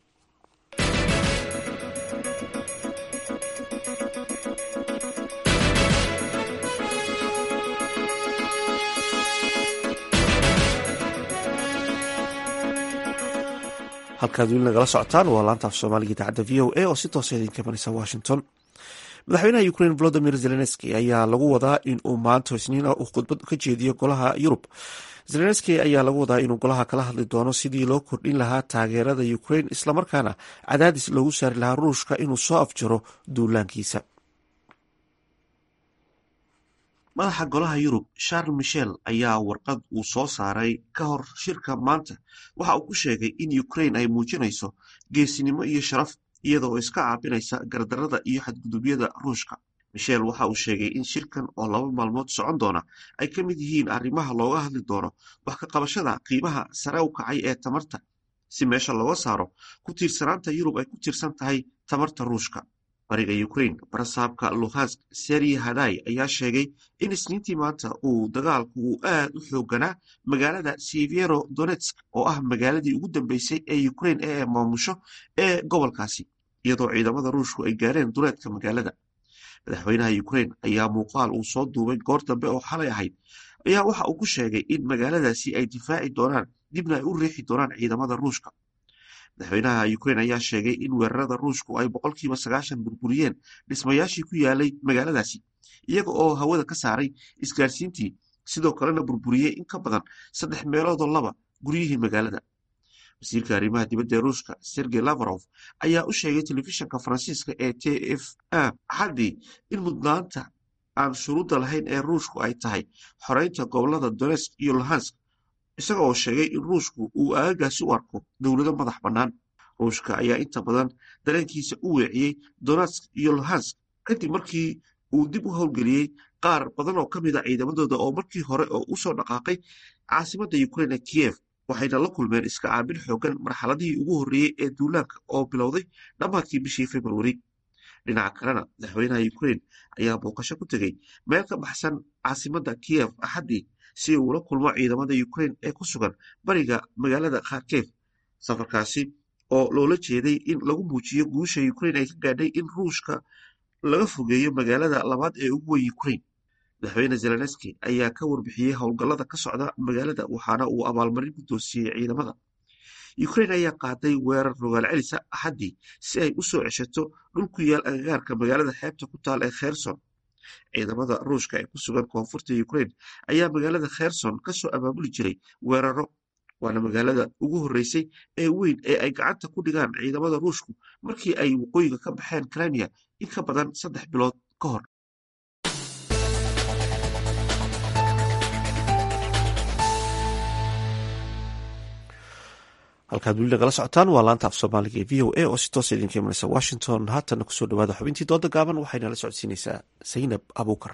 halkaad weli nagala socotaan waa laanta af soomaaliga idaacadda v o a oo si toosa idinka imanaysa washington madaxweynaha ukraine volodimir zelenski ayaa lagu wadaa in uu maanta isniina uu khudbad ka jeediyo golaha yurub zelenski ayaa lagu wadaa inuu golaha kala hadli doono sidii loo kordhin lahaa taageerada ukraine islamarkaana cadaadis loogu saari lahaa ruushka inuu soo afjaro duulaankiisa madaxa golaha yurub charles michel ayaa warqad uu soo saaray ka hor shirka maanta waxa uu ku sheegay in ukraine ay muujinayso geesinimo iyo sharaf iyada oo iska caabinaysa gardarada iyo xadgudubyada ruushka michel waxa uu sheegay in shirkan oo laba maalmood socon doona ay ka mid yihiin arrimaha looga hadli doono wax ka qabashada qiimaha sare u kacay ee tamarta si meesha looga saaro ku tiirsanaanta yurub ay ku tiirsan tahay tamarta ruushka bariga ukraine barasaabka luhansk seri haday ayaa sheegay in isniintii maanta uu dagaalku uu aad u xooganaa magaalada siviero donetsk oo ah magaaladii ugu dambeysay ee ukraine ee maamusho ee gobolkaasi iyadoo ciidamada ruushku ay gaareen duleedka magaalada madaxweynaha ukraine ayaa muuqaal uu soo duubay goor dambe oo xalay ahayd ayaa waxa uu ku sheegay in magaaladaasi ay difaaci doonaan dibna ay u riixi doonaan ciidamada ruushka madaxweynaha ukraine ayaa sheegay in weerarada ruushku ay boqolkiiba sagaashan burburiyeen dhismayaashii ku yaalay magaaladaasi iyaga oo hawada ka saaray isgaarsiintii sidoo kalena burburiyey in ka badan saddex meeloodoo laba guryihii magaalada wasiirka arrimaha dibadda ee ruushka sergey lavrov ayaa u sheegay telefishinka faransiiska ee t f a axaddii in mudnaanta aan shuruudda lahayn ee ruushku ay tahay xoreynta gobolada donetsk iyo luhansk isaga oo sheegay in ruushku uu aagagaasi u arko dowlado madax bannaan ruushka ayaa inta badan dareenkiisa u weeciyey donetsk iyo luhansk kadib markii uu dib u howlgeliyey qaar badan oo ka mid a ciidamadooda oo markii hore oo u soo dhaqaaqay caasimadda ukrain ee kiyef waxayna la kulmeen iska caabin xoogan marxaladihii ugu horreeyey ee duulaanka oo bilowday dhammaadkii bishii februari dhinaca kalena madaxweynaha ukrain ayaa booqasho ku tegey meel ka baxsan caasimadda kiyef axaddii si uu ula kulmo ciidamada ukrain ee ku sugan bariga magaalada kharkef safarkaasi oo loola jeeday in lagu muujiyo guusha ukrain ay ka gaadhay in ruushka laga fogeeyo magaalada labaad ee ugu weyn ukrain madaxweyne zelenski ayaa ka warbixiyey howlgallada ka socda magaalada waxaana uu abaalmarin ku doosiyey ciidamada ukrain ayaa qaaday weerar rogaal celisa axaddii si ay u soo ceshato dhul ku yaal agagaarka magaalada xeebta ku taal ee kherson ciidamada ruushka ee ku sugan koonfurta ukrain ayaa magaalada kherson ka soo abaabuli jiray weeraro waana magaalada ugu horreysay ee weyn ee ay gacanta ku dhigaan ciidamada ruushku markii ay waqooyiga ka baxeen crimea in ka badan saddex bilood ka hor halkaad weli nagala socotaan waa laanta af soomaaliga ee v o a oo si toosa idinka imanaysa washington haatana kusoo dhawaada xubintii dooda gaaban waxayna la socodsiinaysaa saynab abuukar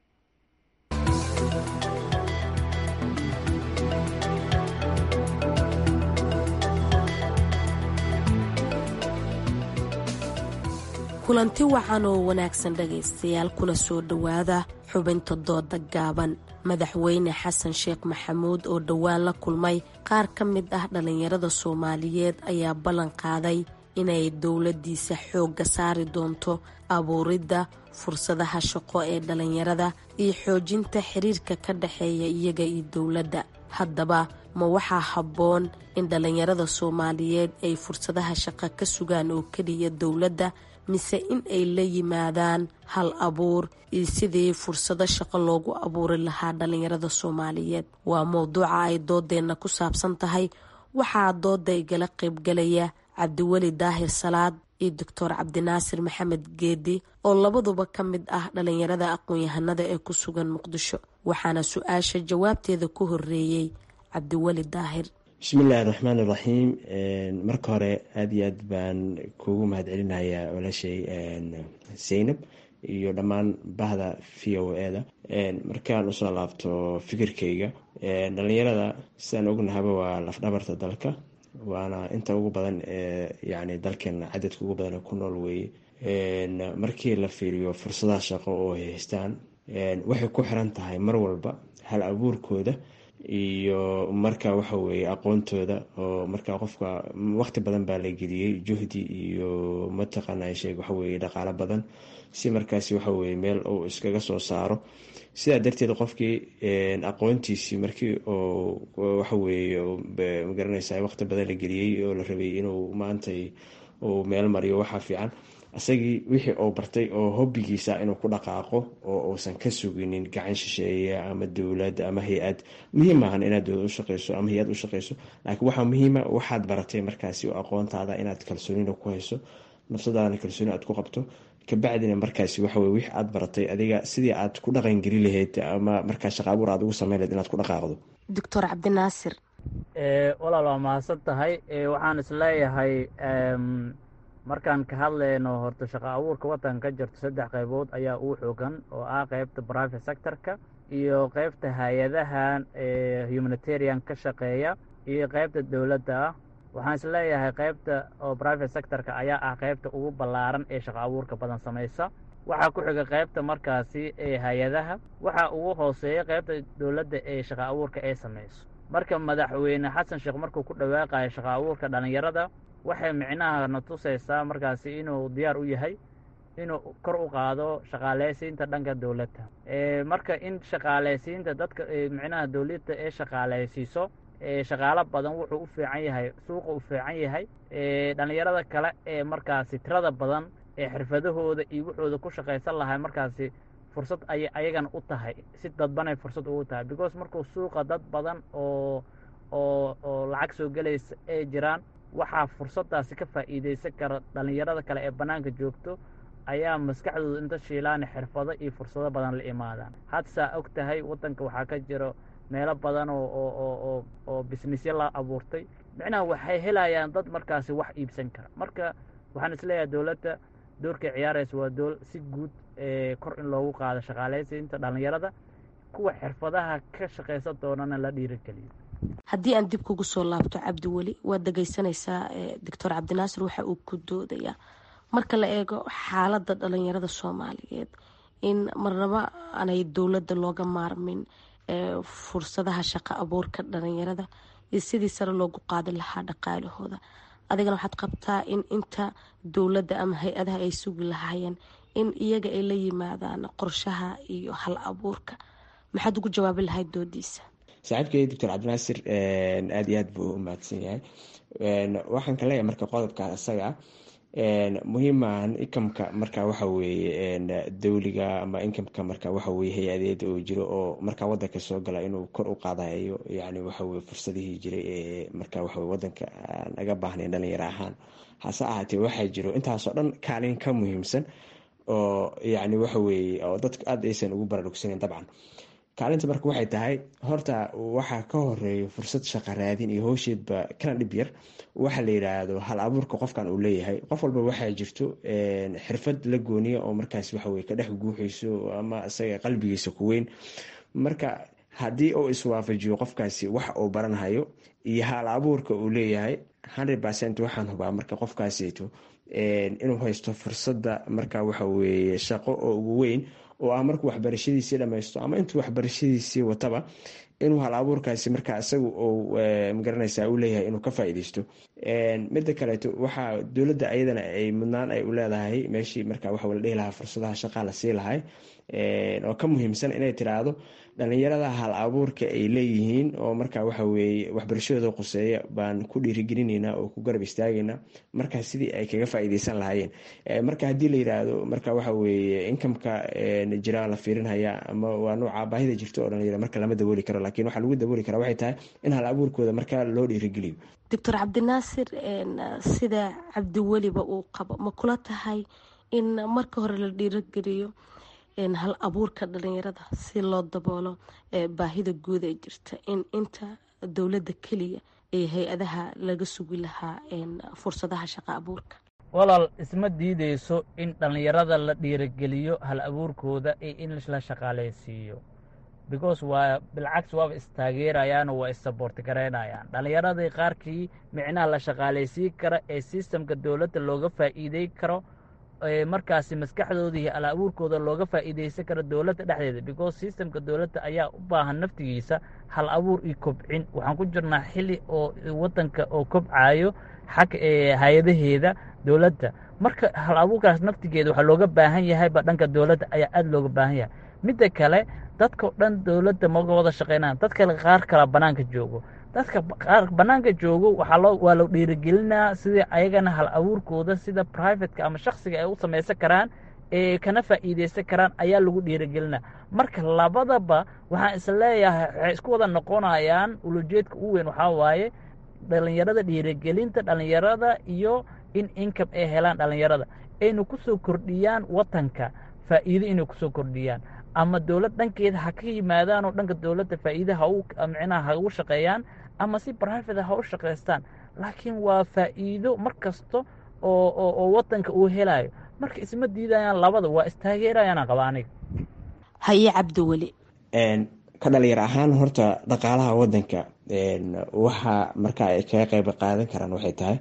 kulanti wacan oo wanaagsan dhagaystayaal kuna soo dhowaada xubinta dooda gaaban madaxweyne xasan sheekh maxamuud oo dhowaan la kulmay qaar ka mid ah dhallinyarada soomaaliyeed ayaa ballan qaaday inay dowladdiisa xoogga saari doonto abuuridda fursadaha shaqo ee dhallinyarada iyo xoojinta xiriirka ka dhexeeya iyaga iyo dowladda haddaba ma waxaa habboon in dhallinyarada soomaaliyeed ay fursadaha shaqo ka sugaan oo keliya dowladda mise in ay la yimaadaan hal abuur iyo sidii fursado shaqo loogu abuuri lahaa dhallinyarada soomaaliyeed waa mowduuca ay doodeenna ku saabsan tahay waxaa dooda igala qaybgalaya cabdiweli daahir salaad iyo doctor cabdinaasir maxamed geedi oo labaduba ka mid ah dhallinyarada aqoon-yahanada ee ku sugan muqdisho waxaana su-aasha jawaabteeda ku horeeyey cabdiweli daahir bismillahi raxmaan iraxiim marka hore aada iyo aad baan kuugu mahadcelinayaa walaashay zaynab iyo dhammaan bahda v o e da markaan usoo laabto fikirkayga dhalinyarada sidaan ognahaba waa lafdhabarta dalka waana inta ugu badan ee yani dalkeena cadadka ugu badan ee ku nool weeye markii la fiiriyo fursadaha shaqo oo ay haystaan waxay ku xiran tahay mar walba hal abuurkooda iyo marka waxa weeye aqoontooda oo marka qofka waqti badan baa la geliyey juhdi iyo mataqaana sheeg waxaweye dhaqaalo badan si markaasi waxaweye meel uu iskaga soo saaro sidaa darteed qofkii aqoontiisii markii oo waxaweye magaranaysa waqti badan la geliyey oo la rabay inuu maantay uu meel mariyo waxaa fiican isagii wixii uu bartay oo hobbigiisa inuu ku dhaqaaqo oo uusan ka suginin gacan shisheeye ama dowlad ama hay-ad muhiim maahan inaad dowlad ushaqeyso ama hay-ad ushaqeyso laakiin waxaa muhiima waxaad baratay markaasi oo aqoontaada inaad kalsoonina ku hayso nafsadaadana kalsooni aad ku qabto kabacdina markaasi waxawey wix aad baratay adiga sidii aad ku dhaqangeli lahayd ama markaa shaqa abuur aad ugu sameyn lahayd inaad ku dhaqaaqdo doctor cabdinaasir walaal waa mahadsan tahay waxaan isleeyahay markaan ka hadlayno horta shaqo abuurka waddanka ka jirto saddex qaybood ayaa uu xoogan oo ah qaybta private sectorka iyo qaybta hay-adahan humanitarian ka shaqeeya iyo qaybta dowladda ah waxaan isleeyahay qaybta oo private sectorka ayaa ah qaybta ugu ballaaran ee shaqo abuurka badan samaysa waxaa ku xiga qaybta markaasi ee hay-adaha waxaa ugu hooseeya qaybta dowladda ee shaqo abuurka ee samayso marka madaxweyne xasan sheekh markuu ku dhawaaqayo shaqo abuurka dhallinyarada waxay micnaha na tusaysaa markaasi inuu diyaar u yahay inuu kor u qaado shaqaaleysiinta dhanka dowladda marka in shaqaaleysiinta dadka micnaha dowladda ee shaqaaleysiiso shaqaalo badan wuxuu u fiican yahay suuqa u fiican yahay dhallinyarada kale ee markaasi tirada badan ee xirfadahooda iyo wuxooda ku shaqaysan lahay markaasi fursad ayay ayagana u tahay si dadbanay fursad ugu tahay because markuu suuqa dad badan oo oo oo lacag soo gelaysa ay jiraan waxaa fursaddaasi ka faa'iidaysan kara dhallinyarada kale ee bannaanka joogto ayaa maskaxdooda inta shiilaana xirfado iyo fursado badan la imaadaan hadsaa og tahay waddanka waxaa ka jiro meelo badan oo oo oo oo oo bisnisyo la abuurtay micnaha waxay helayaan dad markaasi wax iibsan kara marka waxaan isleeyahay dowladda doorkay ciyaaraysa waa dool si guud kor in loogu qaado shaqaalaysiinta dhallinyarada kuwa xirfadaha ka shaqaysan doonana la dhiirigeliyo haddii aan dib kugu soo laabto cabdi weli waad dhegaysanaysaa doctor cabdinaasir waxa uu ku doodayaa marka la eego xaaladda dhalinyarada soomaaliyeed in marnaba aanay dowladda looga maarmin fursadaha shaqo abuurka dhalinyarada iyo sidii sare loogu qaadi lahaa dhaqaalahooda adigana waxaad qabtaa in inta dowladda ama hay-adaha ay sugi lahaayeen in iyaga ay la yimaadaan qorshaha iyo hal abuurka maxaad ugu jawaabi lahayd doodiisa saaxiibkay doctor cabdinaasir aada iyo aad buu u mahadsan yahay waxaan ka leeyahay marka qodobkaa isaga muhiimahan inkamka marka waxa weeye dowliga ama inkamka marka waxa weye hay-adeed oo jiro oo marka wadanka soo gala inuu kor u qaadayo yani waxaweye fursadihii jiray ee marka waxawe wadanka aan aga baahnayn dhalinyaro ahaan hase ahaatee waxaa jiro intaasoo dhan kaalin ka muhiimsan oo yani waxaweye oo dadku aada aysan ugu baraarugsaneyn dabcan kaalinta marka waxay tahay horta waxaa ka horeeya fursad shaqa raadin iyo howsheedba kana dhib yar waxa la yidhaahdo hal abuurka qofkan uu leeyahay qof walba waxaa jirto xirfad la gooniya oo markaas waxaweye ka dhex guuxayso ama isaga qalbigiisa ku weyn marka haddii uu iswaafajiyo qofkaasi wax uu baranhayo iyo hal abuurka uu leeyahay hundred percent waxaan hubaa marka qofkaasito inuu haysto fursadda marka waxaweye shaqo oo ugu weyn oo ah markuu waxbarashadiisii dhammaysto ama intuu waxbarashadiisii wataba inuu hal abuurkaasi marka isaga uu magaranaysa u leeyahay inuu ka faa'iideysto midda kaleeto waxaa dowladda ayadana ay mudnaan ay u leedahay meeshii marka waxa la dhihi lahaa fursadaha shaqaa la sii lahay oo ka muhiimsan inay tiraahdo dhalinyarada hal abuurka ay leeyihiin oo marka waxa weeye waxbarashadooda quseeya baan ku dhiirigelinaynaa oo ku garab istaagaynaa marka sidii ay kaga faa'iideysan lahaayeen marka haddii la yiraahdo marka waxa weeye inkamka jira la fiirinhaya ama waa nooca baahida jirta oo dhalinyaro marka lama dabooli karo laakiin waxaa lagu dabooli karaa waxay tahay in hal abuurkooda marka loo dhiirigeliyo doctor cabdinaasir sida cabdiweliba uu qabo ma kula tahay in marka hore la dhiirigeliyo hal abuurka dhalinyarada si loo daboolo baahida guud ee jirta in inta dowladda keliya ee hay-adaha laga sugi lahaa fursadaha shaqo abuurka walaal isma diideyso in dhallinyarada la dhiirigeliyo hal abuurkooda iyo in la shaqaalaysiiyo because waa bilcagsi waaba istaageerayaan oo waa issaboorti garaynayaan dhallinyaradii qaarkii micnaha la shaqaalaysiin kara ee sistamka dowladda looga faa'iidey karo markaasi maskaxdooda iyo al abuurkooda looga faa'iideysan karo dowladda dhexdeeda because sistamka dowladda ayaa u baahan naftigiisa hal abuur iyo kobcin waxaan ku jirnaa xili oo waddanka oo kobcayo xag hay-adaheeda dowladda marka hal abuurkaas naftigeeda waxaa looga baahan yahayba dhanka dowladda ayaa aada looga baahan yahay midda kale dadkao dhan dowladda maga wada shaqeynaan dadka qaar kala bannaanka joogo dadka qaar bannaanka joogo waxaa loo waa loo dhiirigelinaa sidii ayagana hal abuurkooda sida privateka ama shaksiga ay u samaysan karaan ee kana faa'iideysan karaan ayaa lagu dhiirigelinaa marka labadaba waxaan is leeyahay waxay isku wada noqonayaan ulujeedka u weyn waxaa waaye dhalinyarada dhiirigelinta dhalinyarada iyo in income ay helaan dhalinyarada aynu ku soo kordhiyaan watanka faa'iido inay kusoo kordhiyaan ama dowlad dhankeeda ha ka yimaadaan oo dhanka dowladda faa'iida ha u micnaha ha ugu shaqeeyaan ama si private ha u shaqaystaan laakiin waa faa'iido mar kasta oo oo oo wadanka uu helayo marka isma diidayaan labada waa istaageerayaan qaba aniga haye cabdiweli ka dhalinyar ahaan horta dhaqaalaha wadanka waxa marka ay kaga qeyb qaadan karaan waxay tahay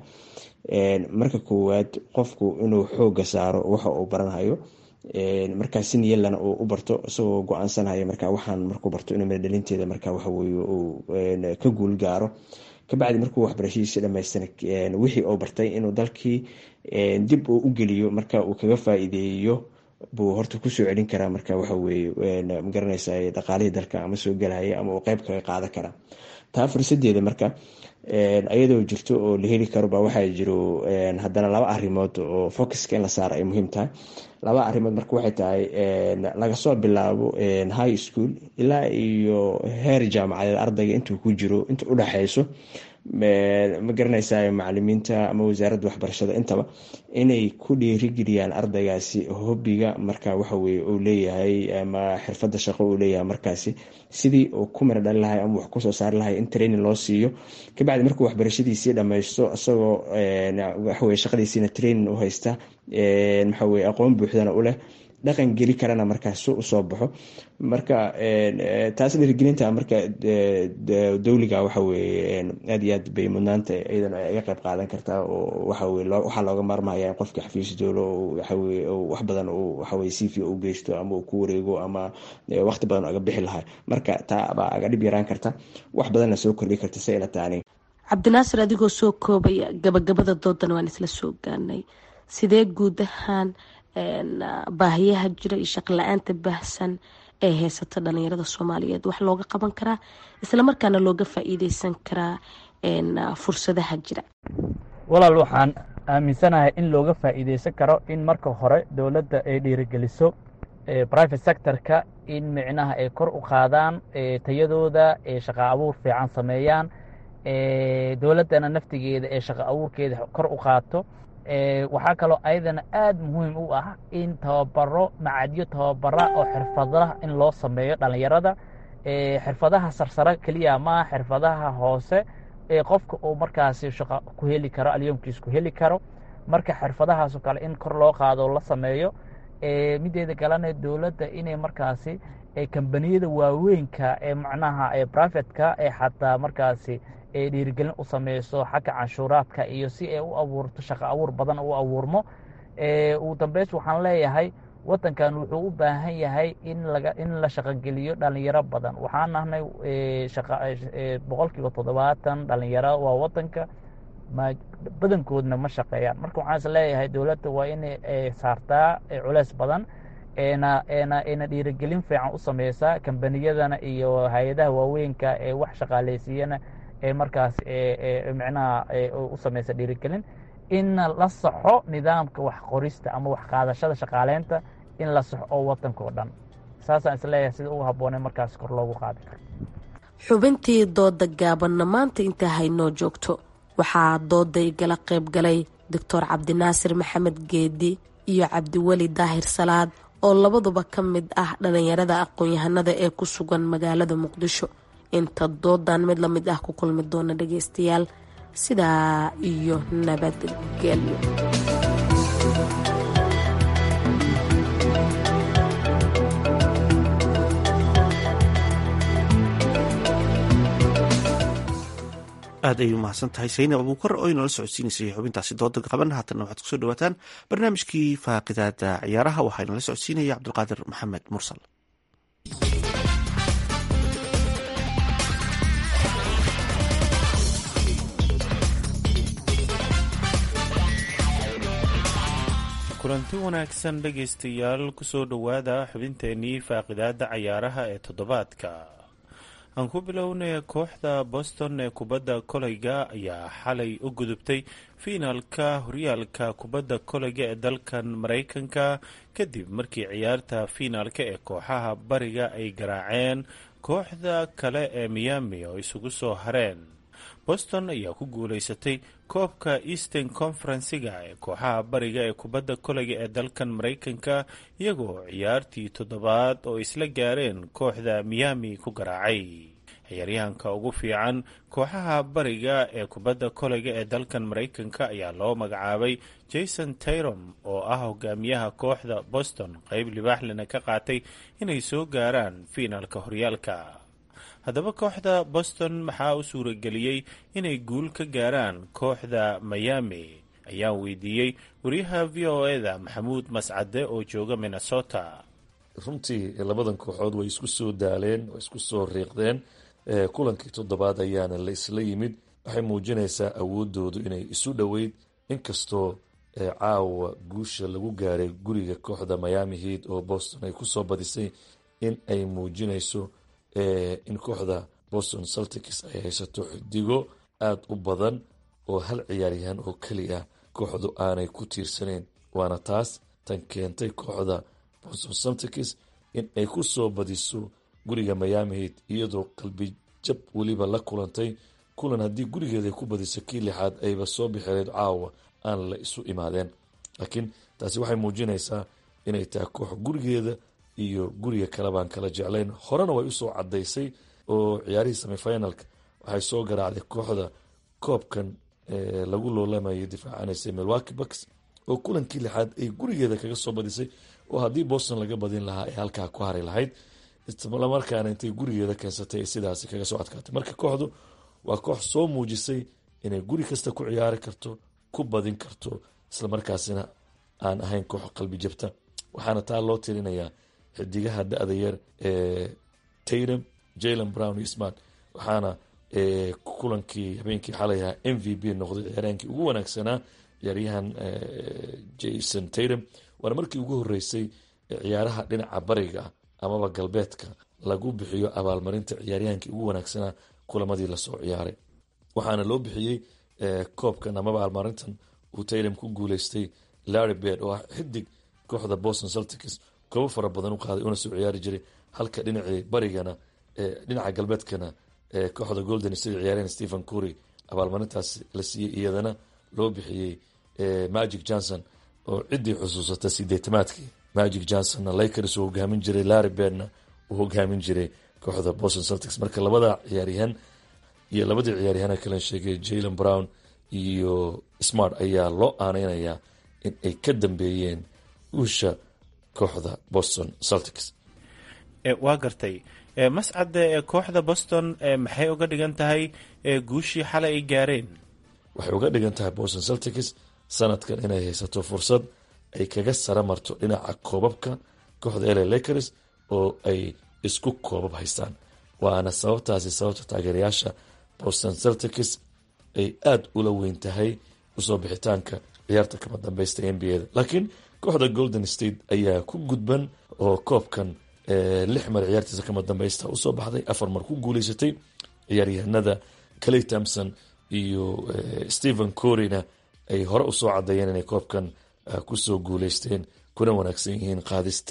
marka koowaad qofku inuu xooga saaro waxa uu baranhayo markaa si niyalana uu u barto isagoo go-aansanaya marka waxaan markuu barto inuu midadhalinteeda marka waxaweye uu ka guul gaaro kabacdi markuu waxbarashadiisi dhamaystana wixii uu bartay inuu dalkii dib uu u geliyo marka uu kaga faa-iideeyo buu horta kusoo celin karaa marka waxaweye magaranaysa dhaqaalihii dalka ama soo gelaya ama uu qeyb kaga qaadan karaa taa fursadeeda marka ayadoo jirto oo la heli karo ba waxaa jiro haddana laba arrimood oo focuska in la saaro ay muhiim tahay laba arrimood marka waxay tahay laga soo bilaabo high school ilaa iyo heer jaamacadeed ardayga intuu ku jiro inta udhexeyso ma garanaysaa macalimiinta ama wasaaradda waxbarashada intaba inay ku dhiirigeliyaan ardaygaasi hobiga marka waxaweye uu leeyahay ama xirfada shaqo uu leeyahay markaasi sidii uu ku mira dhali lahay ama wax kusoo saari lahay in training loo siiyo kabacdi markuu waxbarashadiisii dhammaysto isagoo waxaweye shaqadiisiina training u haysta maxaweye aqoon buuxdana u leh dhaqan geli karana markaas si usoo baxo marka taas dhiirigelinta marka dowliga waxaweye aad iyo aad bay mudnaanta iyadana iga qeyb qaadan kartaa oo waxaweye waxaa looga maarmaya in qofka xafiis dowlo waxaweye wax badan uu waxaweye cv u geysto ama uu ku wareego ama waqti badan aga bixi lahaa marka taa baa aga dhib yaraan karta wax badanna soo kordhi karta si ila taani cabdinaasir adigoo soo koobaya gabagabada doodan waan isla soo gaanay sidee guud ahaan baahiyaha jira iyo shaqla-aanta baahsan ee heysata dhalinyarada soomaaliyeed wax looga qaban karaa islamarkaana looga faa-iideysan karaa fursadaha jira walaal waxaan aaminsanahay in looga faa-iideysan karo in marka hore dowladda ay dhiirigeliso private sectorka in micnaha ay kor u qaadaan tayadooda ee shaqa abuur fiican sameeyaan dowladdana naftigeeda ee shaqa abuurkeeda kor u qaato waxaa kaloo ayadana aada muhiim u ah in tababaro macadyo tababara oo xirfadaha in loo sameeyo dhalinyarada xirfadaha sarsare keliya maaha xirfadaha hoose ee qofka uu markaasi shaqo ku heli karo alyoomkiis ku heli karo marka xirfadahaasoo kale in kor loo qaado la sameeyo mideeda kalena dowladda inay markaasi kambaniyada waaweynka ee macnaha ee privatka ee xataa markaasi ee dhiirigelin u sameyso xagga canshuuraadka iyo si ay u abuurto shaqo abuur badan u abuurmo ugu dambeys waxaan leeyahay wadankan wuxuu u baahan yahay in laga in la shaqogeliyo dhalinyaro badan waxaan nahnay boqol kiiba toddobaatan dhalinyaro waa wadanka badankoodna ma shaqeeyaan marka waxaan is leeyahay dowladda waa inay saartaa culeys badan ena ena ena dhiirigelin fiican u sameysaa kambaniyadana iyo hay-adaha waaweynka ee wax shaqaaleysiiyana ee markaas micnaha u sameysa dhiirigelin in la saxo nidaamka wax qorista ama wax qaadashada shaqaaleynta in la saxo oo wadanka oo dhan saasaan isleeyahay sida ugu habboonay markaas kor loogu qaadi karo xubintii dooda gaabanna maanta intaa haynoo joogto waxaa dooda igala qayb galay doctor cabdinaasir maxamed geedi iyo cabdiweli daahir salaad oo labaduba ka mid ah dhalinyarada aqoon-yahanada ee ku sugan magaalada muqdisho inta doodan mid la mid ah ku kulmi doona dhageystayaal sidaa iyo nabadgelyo aad ayay umahadsan tahay saynab abuukar oo inoola socodsiinaysay xubintaasi dooda qaban haatanna waxaad kusoo dhawaataan barnaamijkii faaqidaada ciyaaraha waxaa inala socodsiinaya cabdulqaadir maxamed mursal kulanti wanaagsan dhegaystayaal kusoo dhowaada xubinteenii faaqidaada cayaaraha ee toddobaadka aan ku bilownay kooxda boston ee kubadda koleyga ayaa xalay u gudubtay fiinaalka horyaalka kubadda koleyga ee dalkan maraykanka kadib markii ciyaarta fiinaalka ee kooxaha bariga ay garaaceen kooxda kale ee miami oo isugu soo hareen boston ayaa ku guuleysatay koobka eastern conferensiga ee kooxaha bariga ee kubadda koleyga ee dalkan maraykanka iyagoo ciyaartii toddobaad oo isla gaareen kooxda miami ku garaacay ciyaaryahanka ugu fiican kooxaha bariga ee kubadda koleyga ee dalkan maraykanka ayaa loo magacaabay jason tayrom oo ah hogaamiyaha kooxda boston qeyb libaaxlena ka qaatay inay soo gaaraan fiinaalka horyaalka haddaba kooxda boston maxaa u suurageliyey inay guul ka gaaraan kooxda miami ayaan weydiiyey wariyaha v o eda maxamuud mascade oo jooga minnesota runtii labadan kooxood way isku soo daaleen way isku soo riiqdeen kulankii toddobaad ayaana la isla yimid waxay muujinaysaa awoodoodu inay isu dhoweyd inkastoo caawa guusha lagu gaaray guriga kooxda miami heat oo boston ay kusoo badisay in ay muujinayso in kooxda boston celtics ay haysato xidigo aada u badan oo hal ciyaaryahan oo keli ah kooxdu aanay ku tiirsaneyn waana taas tan keentay kooxda boston celtics in ay ku soo badiso guriga miami heat iyadoo qalbi jab weliba la kulantay kulan haddii gurigeeda ay ku badiso kii lixaad ayba soo bixileed caawa aan la isu imaadeen laakiin taasi waxay muujinaysaa inay tahay koox gurigeeda iyo guriga kale baan kala jeclayn horena way usoo cadaysay oo ciyaarihii semifinalka waxay soo garaacday kooxda koobkan lagu loolamayay difaacanaysa milwaki bucks oo kulankii lixaad ay gurigeeda kaga soo badisay oo haddii boston laga badin lahaa ay halkaa ku hari lahayd islamarkaana intay gurigeeda keensatay sidaasi kaga soo adkaatay marka kooxdu waa koox soo muujisay inay guri kasta ku ciyaari karto ku badin karto islamarkaasina aan ahayn koox qalbi jabta waxaana taa loo tirinayaa xidigaha da-da yar ee taydam jalen brown iyo smart waxaana kulankii habeenkii xalay ahaa m v b noqday ciyaaryahankii ugu wanaagsanaa ciyaaryahan jason taydam waana markii ugu horeysay ciyaaraha dhinaca bariga amaba galbeedka lagu bixiyo abaalmarinta ciyaaryahankii ugu wanaagsanaa kulamadii lasoo ciyaaray waxaana loo bixiyey koobkan amaba abaalmarintan uu taydam ku guuleystay larry bed oo ah xidig kooxda boston celtics koobo fara badan u qaaday una soo ciyaari jiray halka dhinacii barigana dhinaca galbeedkana kooxda golden state ciyaaryahan stephen cury abaalmarintaas la siiyey iyadana loo bixiyey magic johnson oo ciddii xusuusata sideetamaadkii magic johnsonna lakers uu hogaamin jiray larry bedna uu hogaamin jiray kooxda boston celtics marka labada ciyaaryahan iyo labadii ciyaaryahan kalen sheegay jalen brown iyo smart ayaa loo aaneynayaa in ay ka dambeeyeen uusha kooxda boston celtics waa gartay mascade kooxda boston maxay uga dhigan tahay guushii xalay ay gaareen waxay uga dhigan tahay boston celtics sanadkan inay haysato fursad ay kaga sara marto dhinaca koobabka kooxda la lakers oo ay isku koobab haystaan waana sababtaasi sababta taageerayaasha boston celtics ay aada ula weyn tahay usoo bixitaanka ciyaarta kama dambeysta n b a da laakiin kooxda golden state ayaa ku gudban oo koobkan lix mar ciyaartiisa kama dambeysta usoo baxday afar mar ku guuleysatay ciyaaryahanada clay thompson iyo stephen coryna ay hore usoo cadeeyeen inay koobkan kusoo guuleysteen kuna wanaagsan yihiin qaadista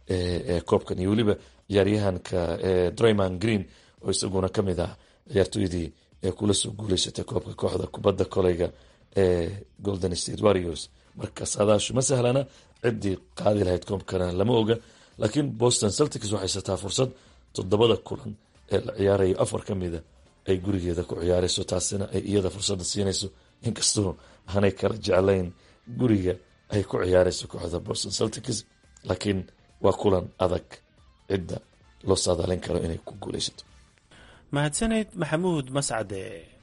koobkan iyo weliba ciyaaryahanka drayman green oo isaguna kamid ah ciyaartooydii kula soo guuleysatay koobka kooxda kubadda koleyga ee golden state warriors marka saadaashu ma sahlana ciddii qaadi lahayd koobkana lama oga laakiin boston celtics waxay haysataa fursad toddobada kulan ee la ciyaarayo afar ka mida ay gurigeeda ku ciyaarayso taasina ay iyada fursadda siinayso inkastoo aanay kala jeclayn guriga ay ku ciyaarayso kooxda boston celtics laakiin waa kulan adag cidda loo saadaalin karo inay ku guuleysato mahadsaneyd maxamuud mascade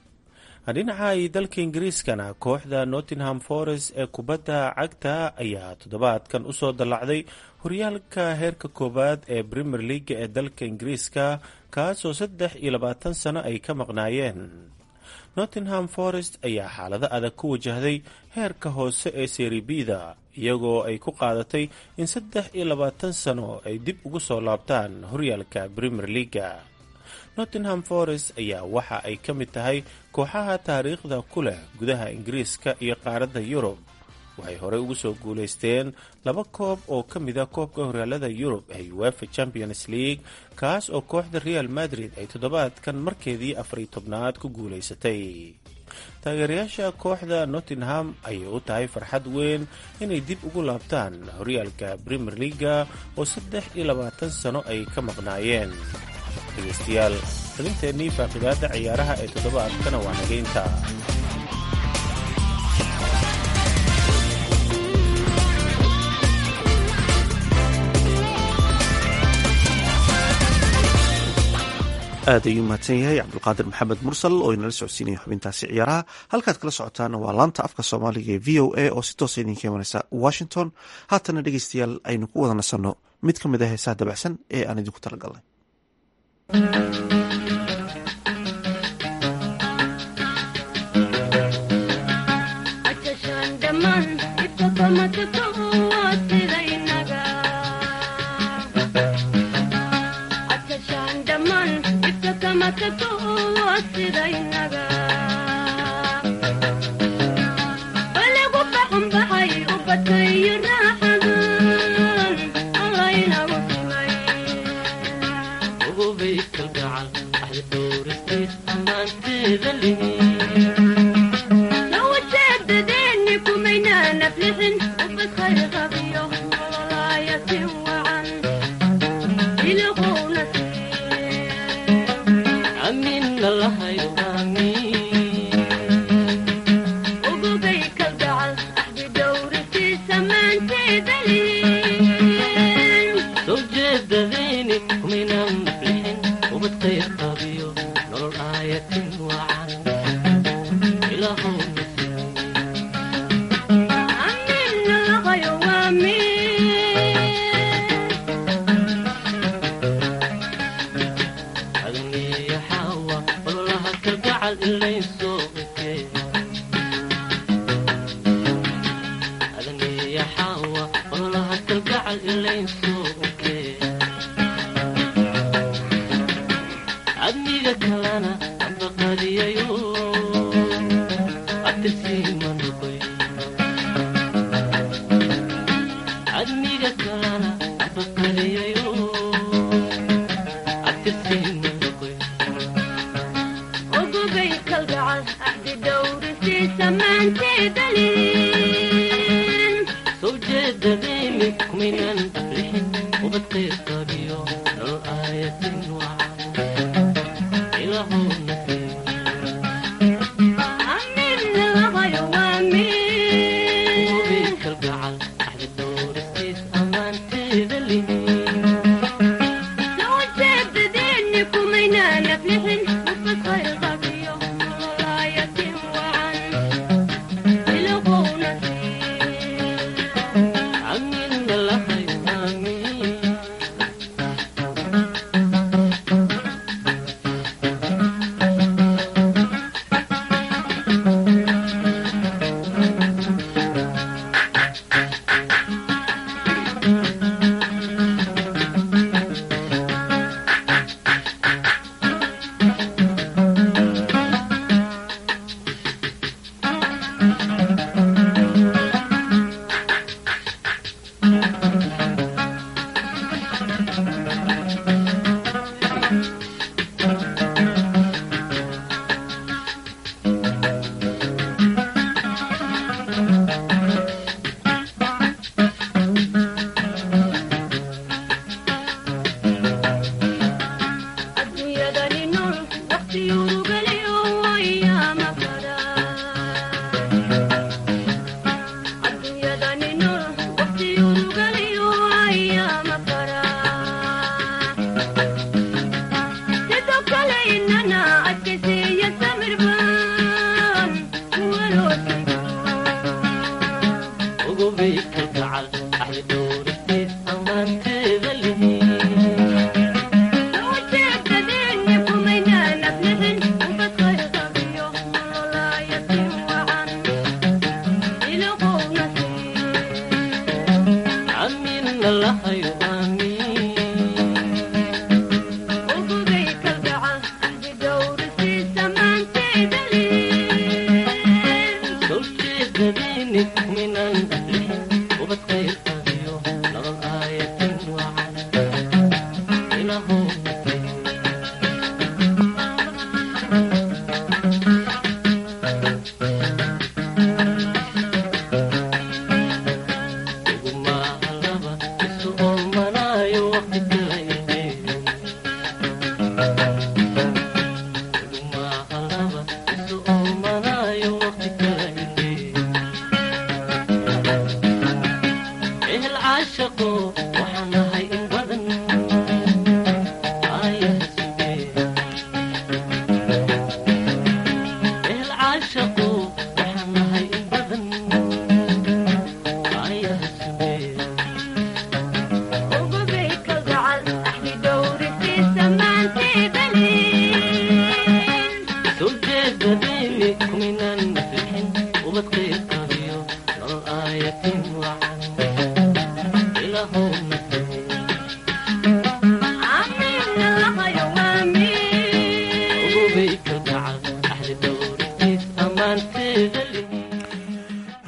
dhinaca ay dalka ingiriiskana kooxda nottingham forest ee kubadda cagta ayaa toddobaadkan usoo dallacday horyaalka heerka koowaad ee premier leaga ee dalka ingiriiska kaasoo saddex iyo labaatan sano ay ka maqnaayeen nottingham forest ayaa xaalado adag ku wajahday heerka hoose ee seribida iyagoo ay ku qaadatay in saddex iyo labaatan sano ay dib ugu soo laabtaan horyaalka premier leaga nottingham forest ayaa waxa ay ka mid tahay kooxaha taariikhda ku leh gudaha ingiriiska iyo qaaradda yurub waxay horey ugu soo guulaysteen laba koob oo ka mid a koobka horyaalada yurub ee uefa champions league kaas oo kooxda real madrid ay toddobaadkan markeedii afariy tobnaad ku guulaysatay taageerayaasha kooxda nottingham ayay u tahay farxad weyn inay dib ugu laabtaan horyaalka premier leaga oo saddex iyo labaatan sano ay ka maqnaayeen dhegeystayaal xubinteennii faaqidaada ciyaaraha ee toddobaadkana waa nageynta aad ayuu mahadsan yahay cabdulqaadir maxamed mursal oo inala socodsiinaya xubintaasi ciyaaraha halkaad kala socotaana waa laanta afka soomaaliga ee v o a oo si toosa idinka imanaysa washington haatana dhegeystayaal aynu ku wada nasanno mid ka mid a heesaha dabacsan ee aan idinku talagalnay Thank you.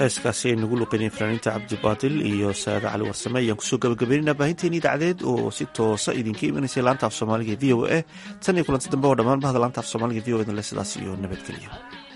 heeskaasi ay nagu luqeyneen fanaaniinta cabdibaadil iyo saade cali warsame ayaan kusoo gabagabeynayna baahinteeni idaacadeed oo si toosa idinka imanaysay laanta af soomaaliga v o a tan iyo kulanti dambe oo dhammaan bahda laanta af soomaaliga v o edle sidaas iyo nabadgelyo